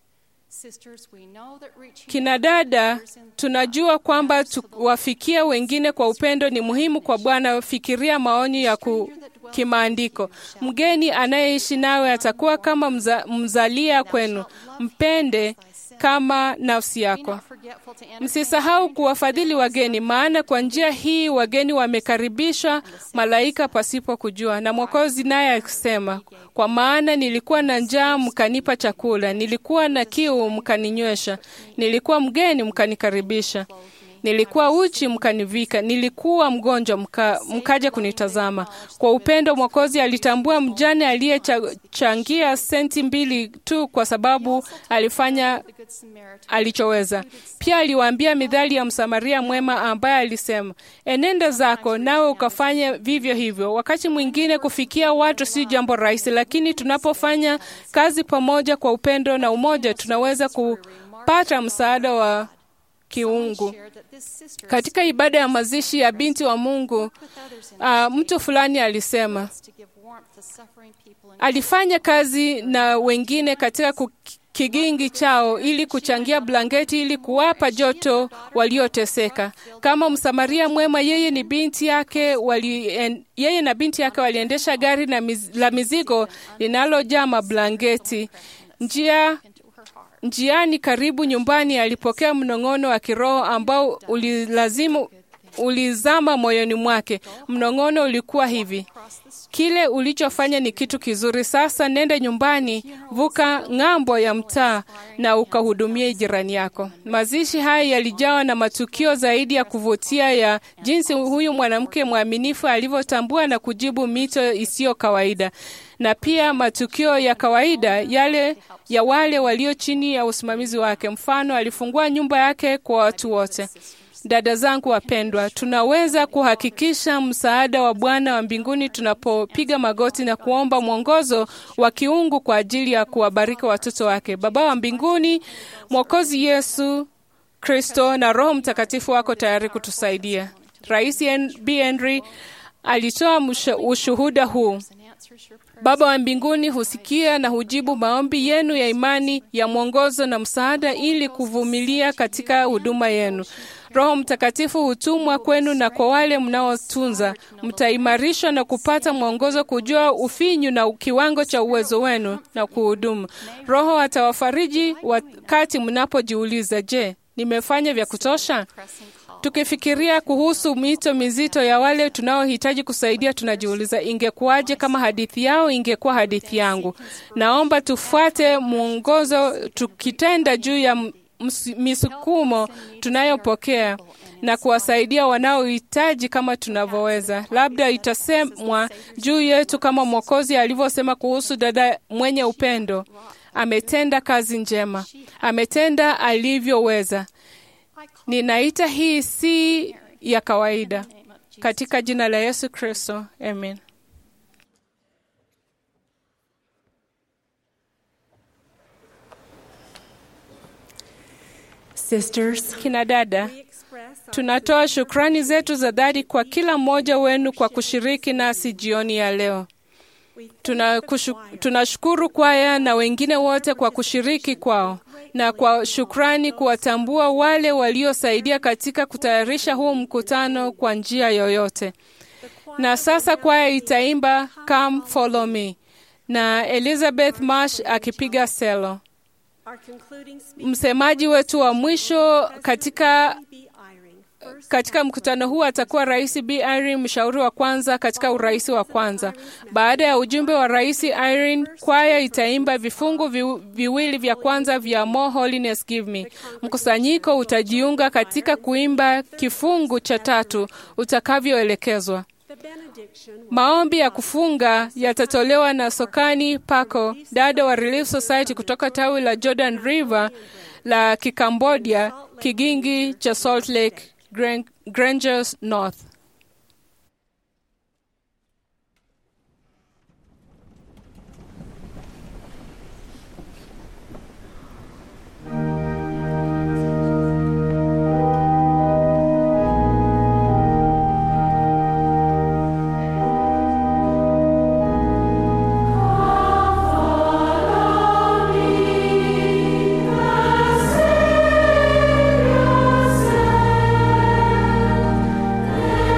kinadada, tunajua kwamba tuwafikia wengine kwa upendo ni muhimu kwa Bwana. Fikiria maonyo ya ku, kimaandiko: mgeni anayeishi nawe atakuwa kama mza, mzalia kwenu, mpende kama nafsi yako. Msisahau kuwafadhili wageni, maana kwa njia hii wageni wamekaribishwa malaika pasipo kujua. Na Mwokozi naye akisema, kwa maana nilikuwa na njaa mkanipa chakula, nilikuwa na kiu mkaninywesha, nilikuwa mgeni mkanikaribisha, nilikuwa uchi mkanivika, nilikuwa mgonjwa mka, mkaja kunitazama. Kwa upendo Mwokozi alitambua mjane aliyechangia senti mbili tu kwa sababu alifanya alichoweza. Pia aliwaambia midhali ya Msamaria mwema ambaye alisema, enenda zako nawe ukafanya vivyo hivyo. Wakati mwingine kufikia watu si jambo rahisi, lakini tunapofanya kazi pamoja kwa upendo na umoja, tunaweza kupata msaada wa kiungu. Katika ibada ya mazishi ya binti wa Mungu, uh, mtu fulani alisema alifanya kazi na wengine katika kigingi chao ili kuchangia blanketi ili kuwapa joto walioteseka. Kama Msamaria mwema, yeye ni binti yake wali, en, yeye na binti yake waliendesha gari na miz, la mizigo linalojaa mablanketi njia Njiani karibu nyumbani, alipokea mnong'ono wa kiroho ambao ulilazimu ulizama moyoni mwake. Mnong'ono ulikuwa hivi: kile ulichofanya ni kitu kizuri, sasa nenda nyumbani, vuka ng'ambo ya mtaa na ukahudumie jirani yako. Mazishi haya yalijawa na matukio zaidi ya kuvutia ya jinsi huyu mwanamke mwaminifu alivyotambua na kujibu mito isiyo kawaida na pia matukio ya kawaida yale ya wale walio chini ya usimamizi wake. Mfano, alifungua nyumba yake kwa watu wote. Dada zangu wapendwa, tunaweza kuhakikisha msaada wa Bwana wa mbinguni tunapopiga magoti na kuomba mwongozo wa kiungu kwa ajili ya kuwabariki watoto wake. Baba wa mbinguni, Mwokozi Yesu Kristo na Roho Mtakatifu wako tayari kutusaidia. Rais B. Henry alitoa ushuhuda huu. Baba wa mbinguni husikia na hujibu maombi yenu ya imani ya mwongozo na msaada ili kuvumilia katika huduma yenu. Roho Mtakatifu hutumwa kwenu na kwa wale mnaotunza, mtaimarishwa na kupata mwongozo, kujua ufinyu na kiwango cha uwezo wenu na kuhudumu. Roho atawafariji wakati mnapojiuliza, je, nimefanya vya kutosha? Tukifikiria kuhusu mito mizito ya wale tunaohitaji kusaidia, tunajiuliza ingekuwaje kama hadithi yao ingekuwa hadithi yangu? Naomba tufuate mwongozo tukitenda juu ya misukumo tunayopokea na kuwasaidia wanaohitaji kama tunavyoweza. Labda itasemwa juu yetu kama Mwokozi alivyosema kuhusu dada mwenye upendo, ametenda kazi njema, ametenda alivyoweza. Ninaita hii si ya kawaida, katika jina la Yesu Kristo, amen. Sisters, Kina dada, tunatoa shukrani zetu za dhati kwa kila mmoja wenu kwa kushiriki nasi jioni ya leo. Tunakushu- Tunashukuru kwaya na wengine wote kwa kushiriki kwao na kwa shukrani kuwatambua wale waliosaidia katika kutayarisha huu mkutano kwa njia yoyote. Na sasa kwaya itaimba Come Follow Me na Elizabeth Marsh akipiga selo. Msemaji wetu wa mwisho katika katika mkutano huu atakuwa Rais B Irene, mshauri wa kwanza katika urais wa kwanza. Baada ya ujumbe wa Rais Irene, kwaya itaimba vifungu vi, viwili vya kwanza vya More Holiness Give Me. Mkusanyiko utajiunga katika kuimba kifungu cha tatu utakavyoelekezwa. Maombi ya kufunga yatatolewa na Sokani Pako, dada wa Relief Society kutoka tawi la Jordan River la Kikambodia, kigingi cha Salt Lake Gran- Grangers North. Savior,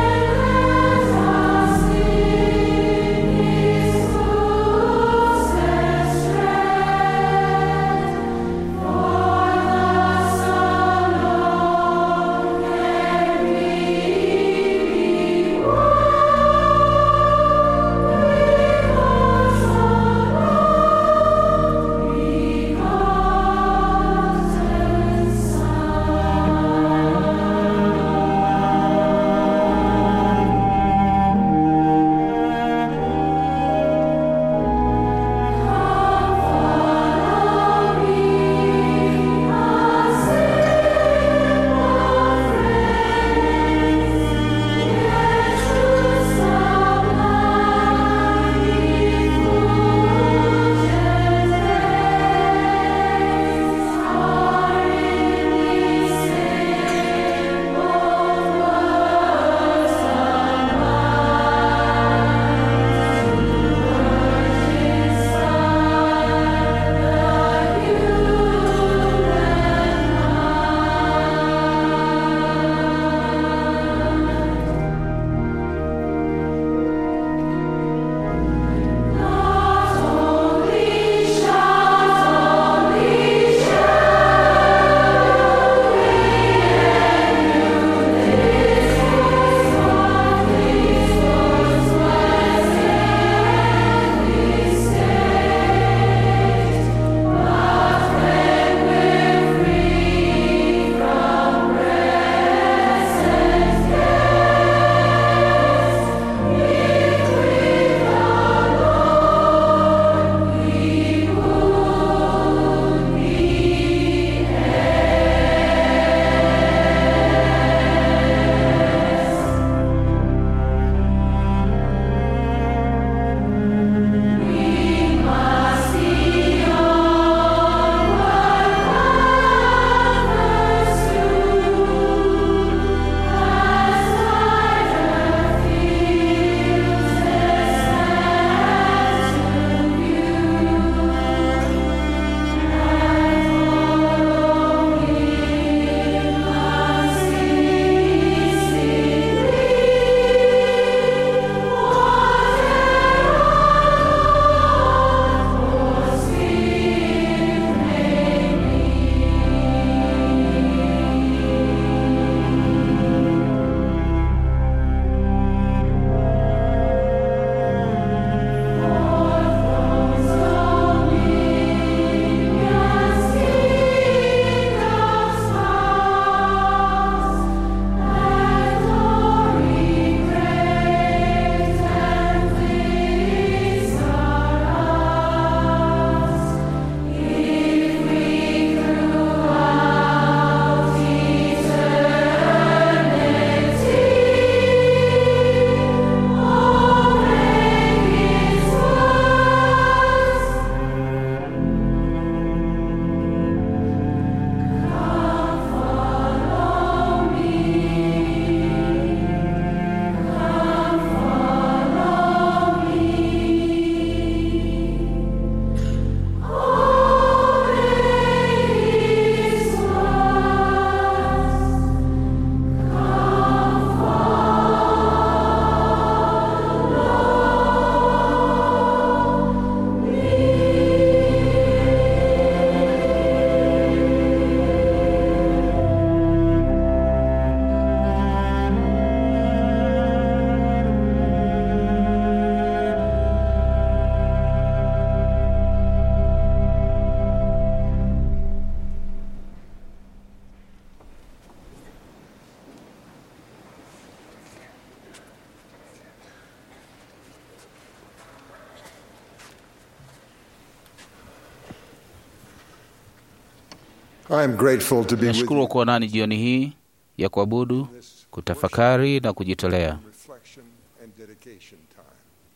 I am grateful to be with Nashukuru you kuwa nani jioni hii ya kuabudu, kutafakari na kujitolea. in reflection and dedication time.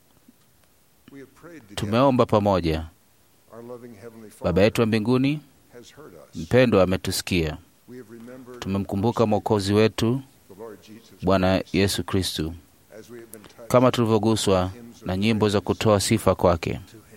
We have prayed together. Tumeomba pamoja. Our loving Heavenly Father Baba yetu wa mbinguni has heard us. mpendwa ametusikia. We have remembered Tumemkumbuka Mwokozi wetu the Lord Jesus Bwana Yesu Kristu, as we have been touched kama tulivyoguswa na nyimbo za kutoa sifa kwake. to Him.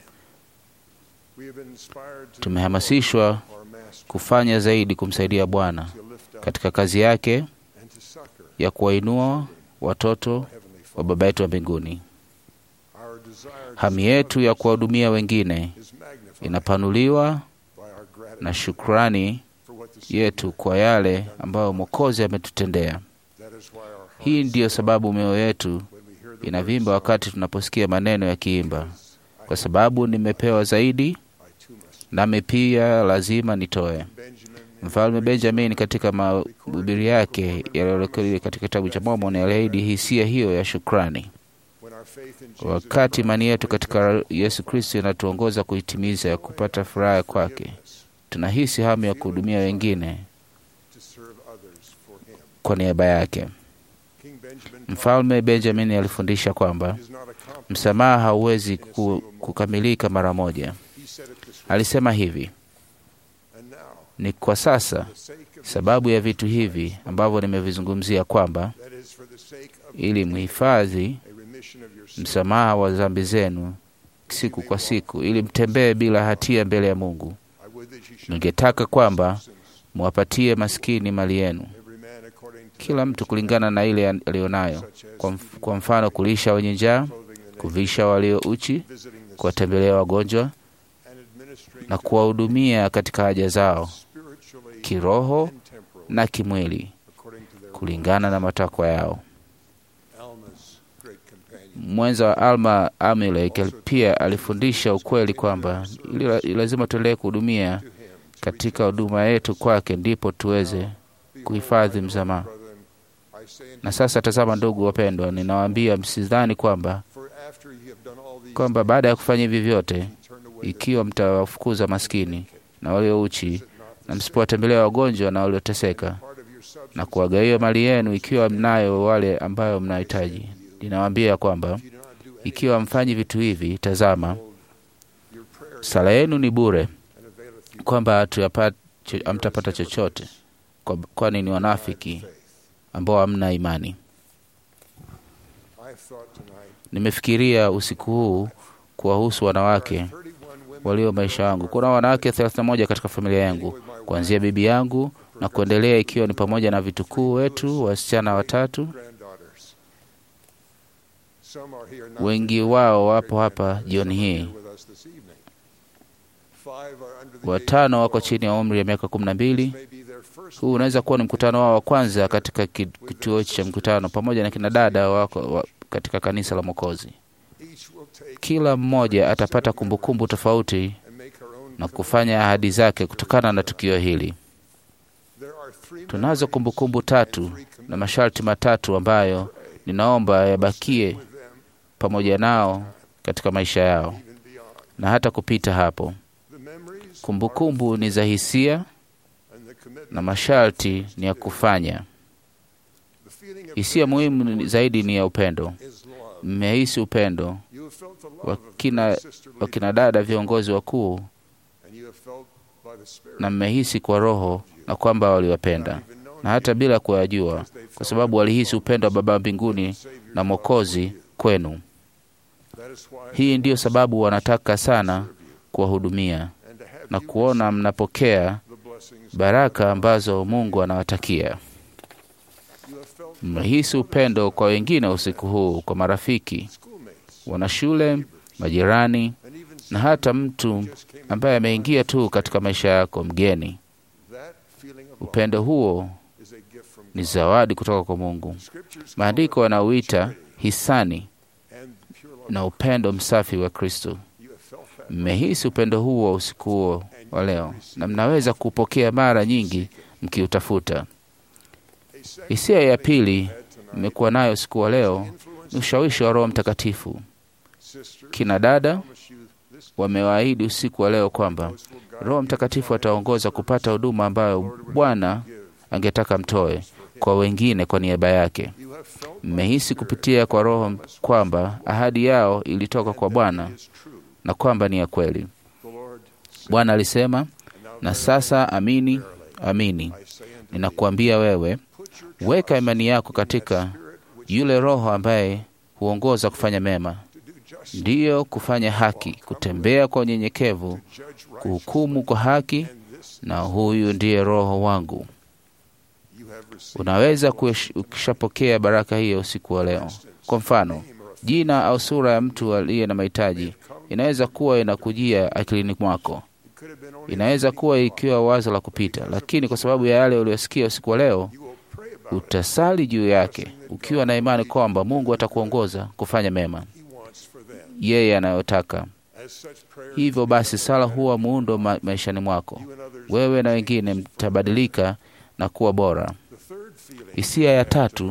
We have been inspired to Tumehamasishwa our Master kufanya zaidi kumsaidia Bwana to lift up katika kazi yake and to succor ya kuwainua watoto Heavenly wa Father. Baba yetu wa mbinguni. Our desire to Hamu serve yetu ya others kuwahudumia wengine is magnified inapanuliwa by our gratitude na shukrani for what the Savior yetu kwa yale ambayo Mwokozi ametutendea. That is why our Hii hearts ndiyo sababu mioyo yetu when we hear the inavimba words, wakati tunaposikia maneno yakiimba, I kwa sababu nimepewa zaidi, I too must. nami pia lazima nitoe. Benjamin Mfalme Benjamin katika mahubiri yake yaliyorekodiwa katika kitabu cha Mormon aliahidi hisia hiyo ya shukrani. when our faith in Jesus Wakati imani yetu katika Yesu Kristo inatuongoza kuitimiza ya kupata furaha kwake, tunahisi hamu ya kuhudumia wengine to serve others for Him. kwa niaba yake. King Benjamin Mfalme Benjamin alifundisha kwamba is not accomplished. msamaha hauwezi ku, kukamilika mara moja. He said it this way. Alisema hivi: And now, ni kwa sasa for the sake of sababu ya vitu hivi ambavyo nimevizungumzia kwamba that is for the sake of ili mhifadhi a remission of your sins, msamaha wa dhambi zenu siku kwa siku, ili mtembee bila hatia mbele ya Mungu. I would that you should Ningetaka kwamba mwapatie maskini mali yenu, every man according to kila mtu kulingana na ile aliyonayo, kwa, mf- kwa mfano kulisha wenye njaa, clothing the naked, kuvisha walio uchi, visiting the sick, kuwatembelea wagonjwa and administering na kuwahudumia katika haja zao spiritually kiroho and temporally na kimwili according to their kulingana na matakwa yao. Alma's great companion. Mwenza wa Alma Amulek pia alifundisha ukweli kwamba ili lazima tuendelee kuhudumia To him, katika huduma yetu kwake, ndipo tuweze kuhifadhi msamaha. brethren, I say unto Na sasa tazama, ndugu wapendwa, ninawaambia msidhani kwamba you, for after ye have done all these kwamba baada ya kufanya hivi vyote, things, turn away the ikiwa mtawafukuza maskini na walio uchi na msipowatembelea wagonjwa na walioteseka part of your substance, na kuwagawia mali yenu, ikiwa mnayo wale ambayo mnahitaji, ninawaambia kwamba if you do not do any ikiwa mfanyi vitu hivi, tazama, your prayer sala yenu ni bure, and availeth you kwamba hatuyapa- cho- hamtapata chochote, kwa- kwani ni wanafiki ambao hamna imani. I have thought tonight Nimefikiria usiku huu kuwahusu wanawake 31 women walio maisha yangu. Kuna wanawake 31 katika familia yangu, kuanzia bibi yangu na kuendelea, ikiwa ni pamoja na vitukuu wetu wasichana watatu. granddaughters. Some are here not Wengi wao wapo hapa jioni hii. here with us this evening. Five are under the age Watano of wako 12. chini ya umri ya miaka kumi na mbili. May be their first Huu unaweza kuwa ni mkutano wao wa kwanza katika ki- kituo cha mkutano, pamoja na kina dada wako wa, katika kanisa la Mwokozi. each will take Kila mmoja atapata kumbukumbu tofauti and make her own na kufanya ahadi zake kutokana na tukio hili. There are three Tunazo kumbukumbu tatu na masharti matatu ambayo ninaomba yabakie with them pamoja nao katika maisha yao even beyond. na hata kupita hapo. The memories Kumbukumbu ni za hisia and the commitment na masharti ni ya kufanya. the feeling of Hisia muhimu ni- zaidi ni ya upendo. is love. Mmehisi upendo You have felt the love wa of the kina, sister wa kina dada viongozi wakuu, and you have felt by the Spirit na mmehisi kwa Roho na kwamba waliwapenda, even known na hata bila kuyajua, kwa sababu walihisi upendo wa Baba mbinguni na Mwokozi kwenu. that is why Hii ndiyo sababu wanataka sana kuwahudumia and to have na you kuona mnapokea the blessings baraka ambazo Mungu anawatakia. you have felt Mmehisi upendo kwa wengine usiku huu, kwa marafiki, schoolmates wanashule, majirani and even na hata mtu ambaye ameingia tu katika maisha yako, mgeni. that feeling of love Upendo huo is a gift from ni God. zawadi kutoka kwa Mungu. Scriptures Maandiko yanauita hisani and pure love. na upendo msafi wa Kristo. You have felt that Mmehisi upendo huo usiku huo wa leo, na mnaweza kupokea mara nyingi mkiutafuta. a second Hisia ya pili had tonight nimekuwa nayo usiku wa leo ni ushawishi wa Roho Mtakatifu. sister Kina dada, promise you wamewaahidi usiku wa leo kwamba Roho Mtakatifu ataongoza kupata huduma ambayo Bwana angetaka mtoe kwa wengine kwa niaba yake. Mmehisi kupitia kwa Roho kwamba ahadi yao ilitoka kwa Bwana na kwamba ni ya kweli. Bwana alisema, na sasa amini, amini ninakuambia wewe, weka imani yako katika yule Roho ambaye huongoza kufanya mema, ndiyo kufanya haki, kutembea kwa unyenyekevu, kuhukumu kwa haki, na huyu ndiye Roho wangu. Unaweza ukishapokea baraka hiyo usiku wa leo. Kwa mfano, jina au sura ya mtu aliye na mahitaji inaweza kuwa inakujia akilini mwako, inaweza kuwa ikiwa wazo la kupita, lakini kwa sababu ya yale uliyosikia usiku wa leo, utasali juu yake ukiwa na imani kwamba Mungu atakuongoza kufanya mema yeye anayotaka. Hivyo basi, sala huwa muundo ma maishani mwako. Wewe na wengine mtabadilika na kuwa bora. Hisia ya tatu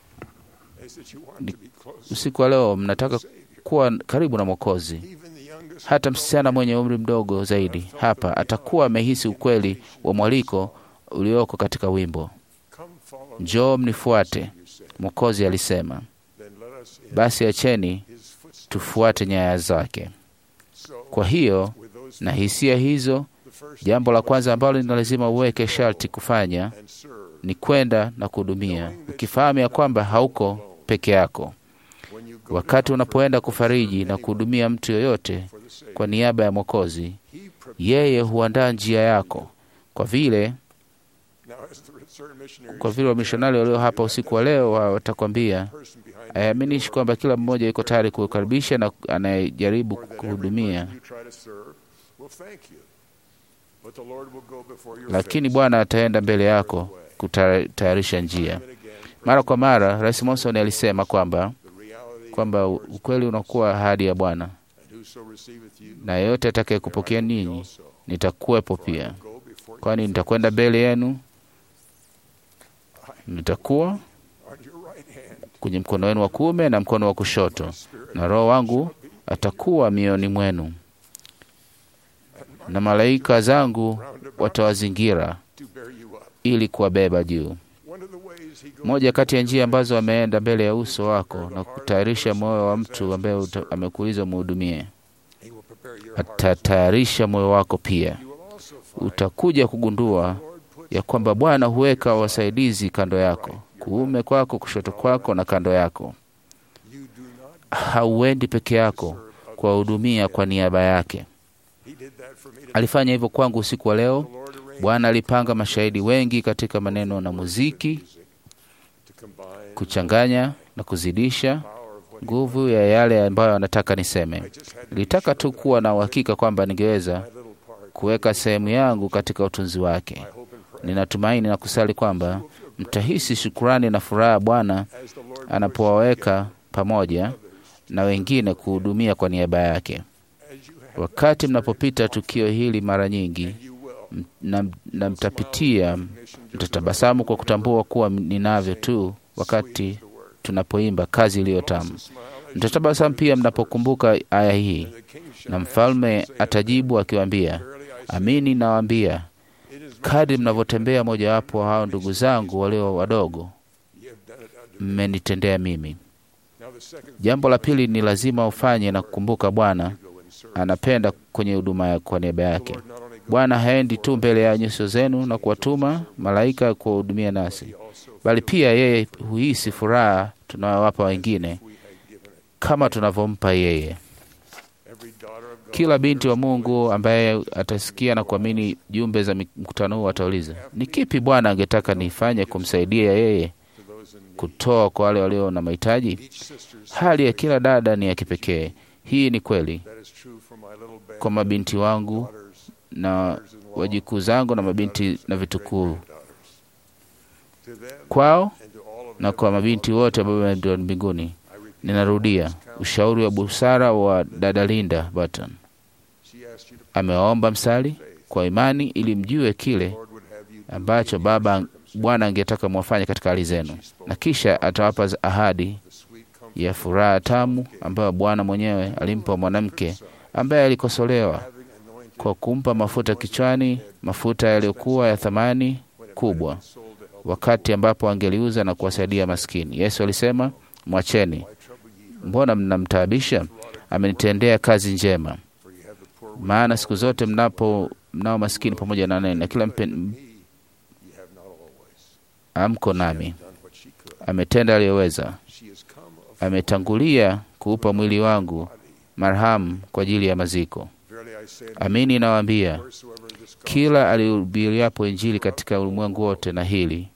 ni usiku wa leo, mnataka kuwa karibu na Mwokozi. Hata msichana mwenye umri mdogo zaidi hapa atakuwa amehisi ukweli wa mwaliko ulioko katika wimbo, njoo mnifuate, Mwokozi alisema. Basi acheni tufuate nyaya zake. Kwa hiyo na hisia hizo, jambo la kwanza ambalo ni lazima uweke sharti kufanya ni kwenda na kuhudumia, ukifahamu ya kwamba hauko peke yako. Wakati unapoenda kufariji na kuhudumia mtu yoyote kwa niaba ya Mwokozi, yeye huandaa njia yako, kwa vile kwa vile wamishonari walio hapa usiku wa leo watakwambia haiaminishi kwamba kila mmoja yuko tayari kukaribisha na anayejaribu kuhudumia, lakini Bwana ataenda mbele yako kutayarisha njia. Mara kwa mara, Rais Monson alisema kwamba kwamba ukweli unakuwa ahadi ya Bwana, na yeyote atakaye kupokea ninyi nitakuwepo pia, kwani nitakwenda mbele yenu, nitakuwa kwenye mkono wenu wa kuume na mkono wa kushoto, na Roho wangu atakuwa mioyoni mwenu, na malaika zangu watawazingira ili kuwabeba juu. Moja kati ya njia ambazo ameenda mbele ya uso wako na kutayarisha moyo wa mtu ambaye amekuuliza muhudumie, atatayarisha moyo wako pia. Utakuja kugundua ya kwamba Bwana huweka wasaidizi kando yako, kuume kwako, kushoto kwako na kando yako. Hauendi peke yako kuwahudumia kwa niaba yake. Alifanya hivyo kwangu usiku wa leo. Bwana alipanga mashahidi wengi katika maneno na muziki, kuchanganya na kuzidisha nguvu ya yale ambayo anataka niseme. Nilitaka tu kuwa na uhakika kwamba ningeweza kuweka sehemu yangu katika utunzi wake. Ninatumaini na kusali kwamba mtahisi shukurani na furaha Bwana anapowaweka pamoja na wengine kuhudumia kwa niaba yake. Wakati mnapopita tukio hili mara nyingi na, na mtapitia, mtatabasamu kwa kutambua kuwa ninavyo tu wakati tunapoimba kazi iliyo tamu. Mtatabasamu pia mnapokumbuka aya hii, na mfalme atajibu akiwaambia, amini nawaambia, kadri mnavyotembea mojawapo wa hao ndugu zangu walio wadogo, mmenitendea mimi. Jambo la pili ni lazima ufanye na kukumbuka Bwana anapenda kwenye huduma kwa niaba yake. Bwana haendi tu mbele ya nyuso zenu na kuwatuma malaika kuwahudumia nasi, bali pia yeye huhisi furaha tunayowapa wengine kama tunavyompa yeye. Kila binti wa Mungu ambaye atasikia na kuamini jumbe za mkutano huu atauliza, ni kipi Bwana angetaka nifanye kumsaidia yeye kutoa kwa wale walio na mahitaji? Hali ya kila dada ni ya kipekee. Hii ni kweli kwa mabinti wangu na wajukuu zangu na mabinti na vitukuu kwao na kwa mabinti wote ambao ndio mbinguni. Ninarudia ushauri wa busara wa dada Linda Burton. Amewaomba msali kwa imani ili mjue kile ambacho Baba Bwana angetaka mwafanye katika hali zenu, na kisha atawapa ahadi ya furaha tamu ambayo Bwana mwenyewe alimpa mwanamke ambaye alikosolewa kwa kumpa mafuta kichwani, mafuta yaliyokuwa ya thamani kubwa, wakati ambapo angeliuza na kuwasaidia maskini. Yesu alisema, mwacheni, mbona mnamtaabisha? Amenitendea kazi njema. Maana siku zote mnapo mnao maskini pamoja na nani, na kila mpen, amko nami. Ametenda aliyoweza, ametangulia kuupa mwili wangu marhamu kwa ajili ya maziko. Amini nawaambia, kila alihubiriapo Injili katika ulimwengu wote, na hili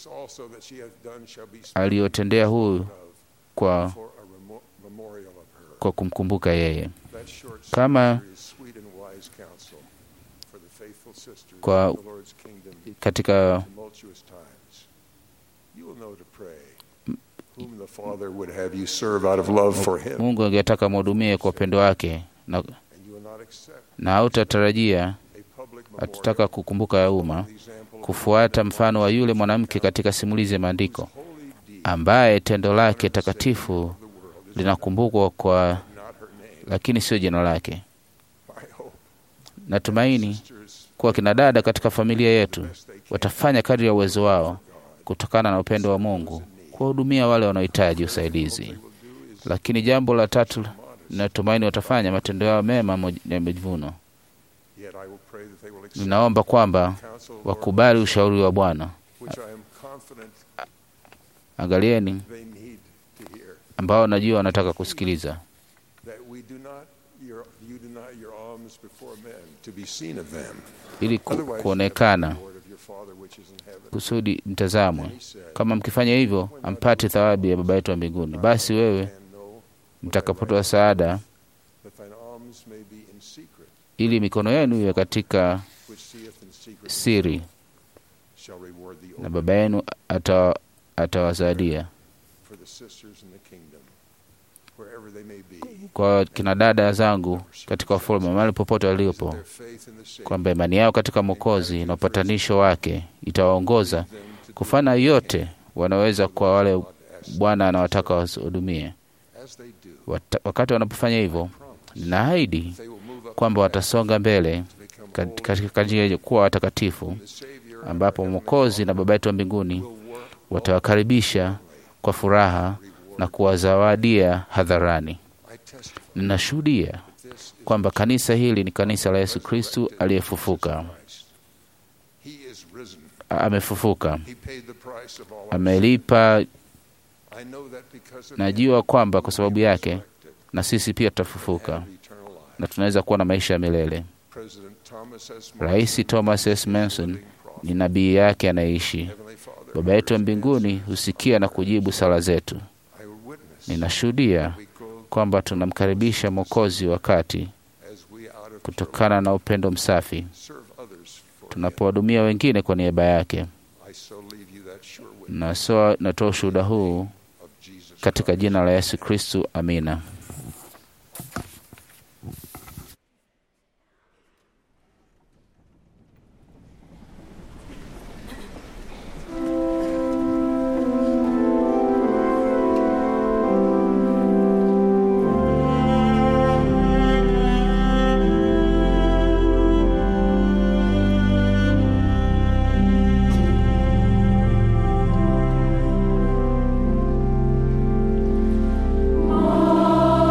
aliyotendea huyu kwa, kwa kumkumbuka yeye, kama kwa katika Mungu angetaka mhudumie kwa upendo wake na, na hautatarajia hatutaka kukumbuka ya umma kufuata mfano wa yule mwanamke katika simulizi ya Maandiko ambaye tendo lake takatifu linakumbukwa kwa, lakini sio jina lake. Natumaini kuwa kina dada katika familia yetu watafanya kadri ya uwezo wao kutokana na upendo wa Mungu kuwahudumia wale wanaohitaji usaidizi. Lakini jambo la tatu, natumaini watafanya matendo yao mema ya majivuno. Ninaomba kwamba wakubali ushauri wa Bwana. Angalieni ambao najua wanataka kusikiliza ili ku, kuonekana kusudi mtazamwe. Kama mkifanya hivyo, ampate thawabu ya Baba yetu wa mbinguni. Basi wewe mtakapotoa saada, ili mikono yenu iwe katika siri, na Baba yenu atawazadia kwa kina dada zangu katika ufalme mahali popote walipo, kwamba imani yao katika Mwokozi na upatanisho wake itawaongoza kufanya yote wanaweza kwa wale Bwana anawataka wahudumie. Wakati wanapofanya hivyo, ninaahidi kwamba watasonga mbele katika njia ya kuwa watakatifu, ambapo Mwokozi na Baba yetu wa mbinguni watawakaribisha kwa furaha na kuwazawadia hadharani. Ninashuhudia kwamba kanisa hili ni kanisa la Yesu Kristu aliyefufuka. Amefufuka, amelipa. Najua kwamba kwa sababu yake na sisi pia tutafufuka na tunaweza kuwa na maisha ya milele. Rais Thomas S. Manson ni nabii yake anayeishi. Baba yetu wa mbinguni husikia na kujibu sala zetu. Ninashuhudia kwamba tunamkaribisha Mwokozi wakati kutokana na upendo msafi tunapowahudumia wengine kwa niaba yake. Natoa ushuhuda huu katika jina la Yesu Kristu, amina. Oh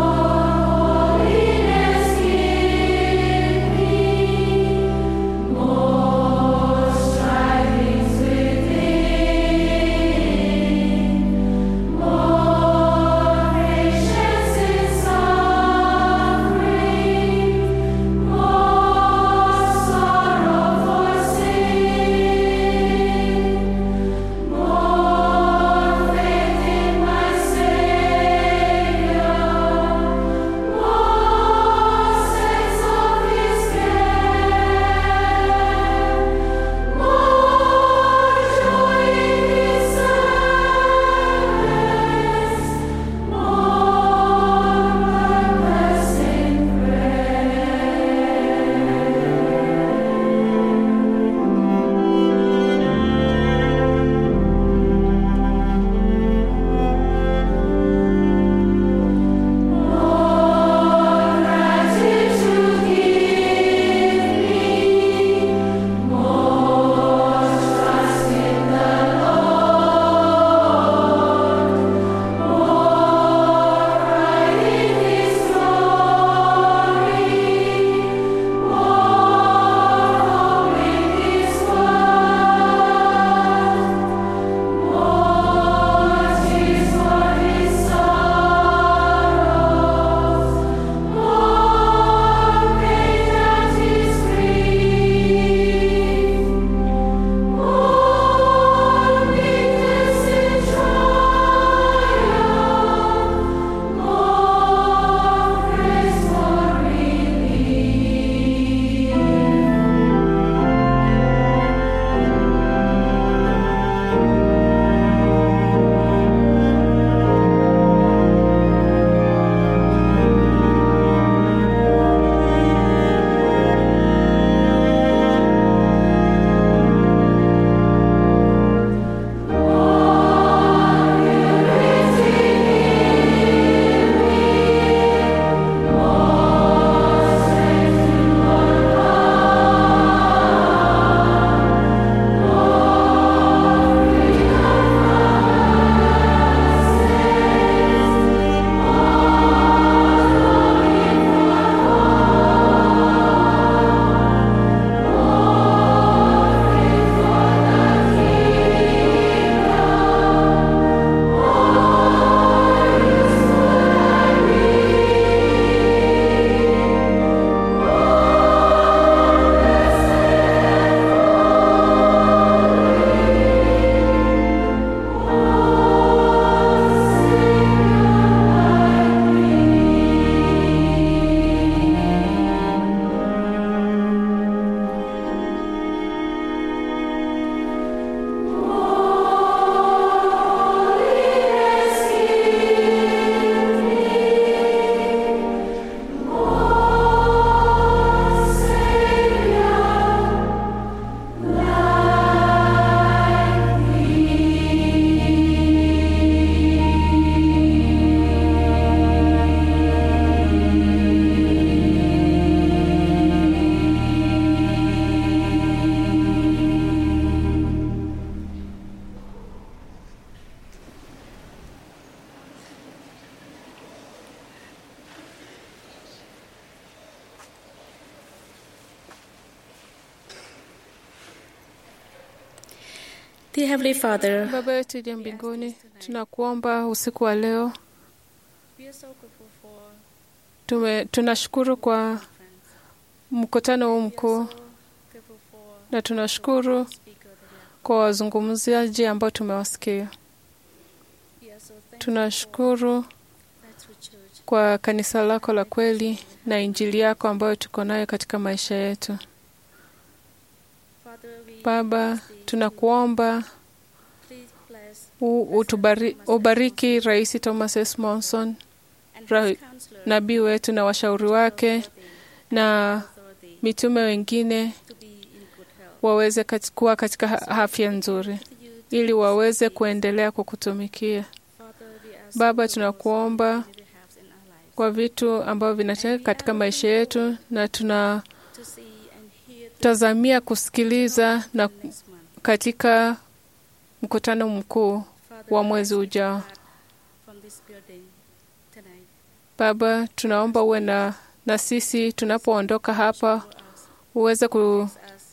Dear Heavenly Father, Baba yetu uliye mbinguni, tunakuomba usiku wa leo We are so grateful for tume, tunashukuru kwa mkutano huu mkuu grateful for na tunashukuru kwa wazungumzaji ambao tumewasikia. we are so thankful Tunashukuru that through church kwa kanisa lako la kweli na injili yako ambayo tuko nayo katika maisha yetu. Father we Baba, tunakuomba please bless u- utubari, ubariki Rais Thomas S. Monson, and ra, his counselor nabii wetu na washauri wake na authority mitume wengine to be in good health. waweze kat- kuwa katika ha- afya nzuri ili waweze kuendelea kukutumikia. Father we ask Baba, tunakuomba you to have in our lives kwa vitu ambavyo vinatendeka katika maisha yetu, na tunatazamia to see and hear the kusikiliza na next month. katika mkutano mkuu Father, wa we mwezi ask you ujao. to depart from this building tonight. Baba, tunaomba uwe na, na sisi tunapoondoka hapa, uweze Us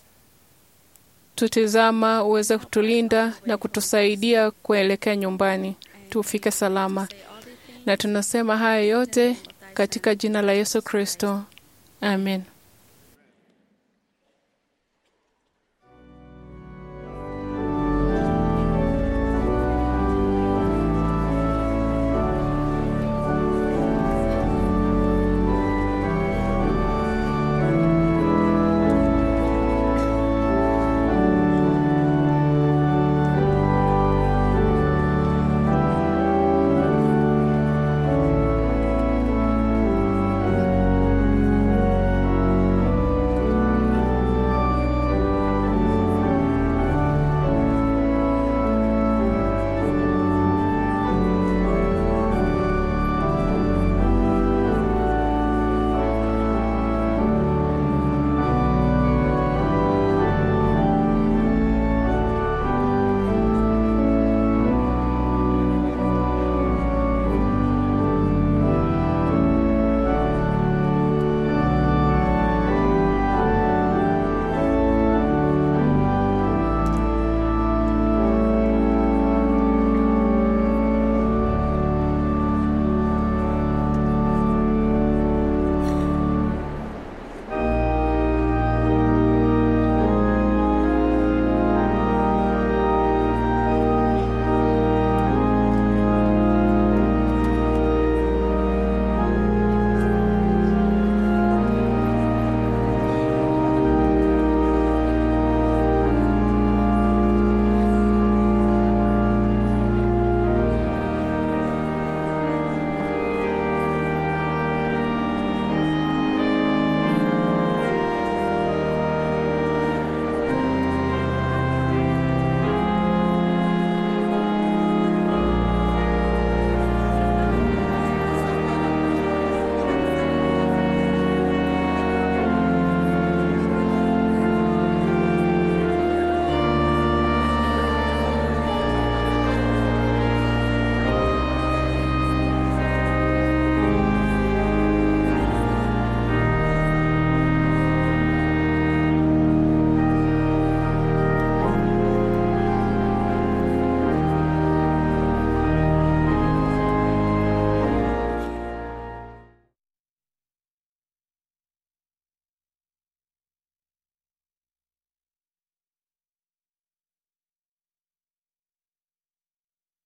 kututizama, uweze kutulinda na kutusaidia kuelekea nyumbani, tufike salama. say all these things Na tunasema haya yote katika jina la Yesu Kristo, amen.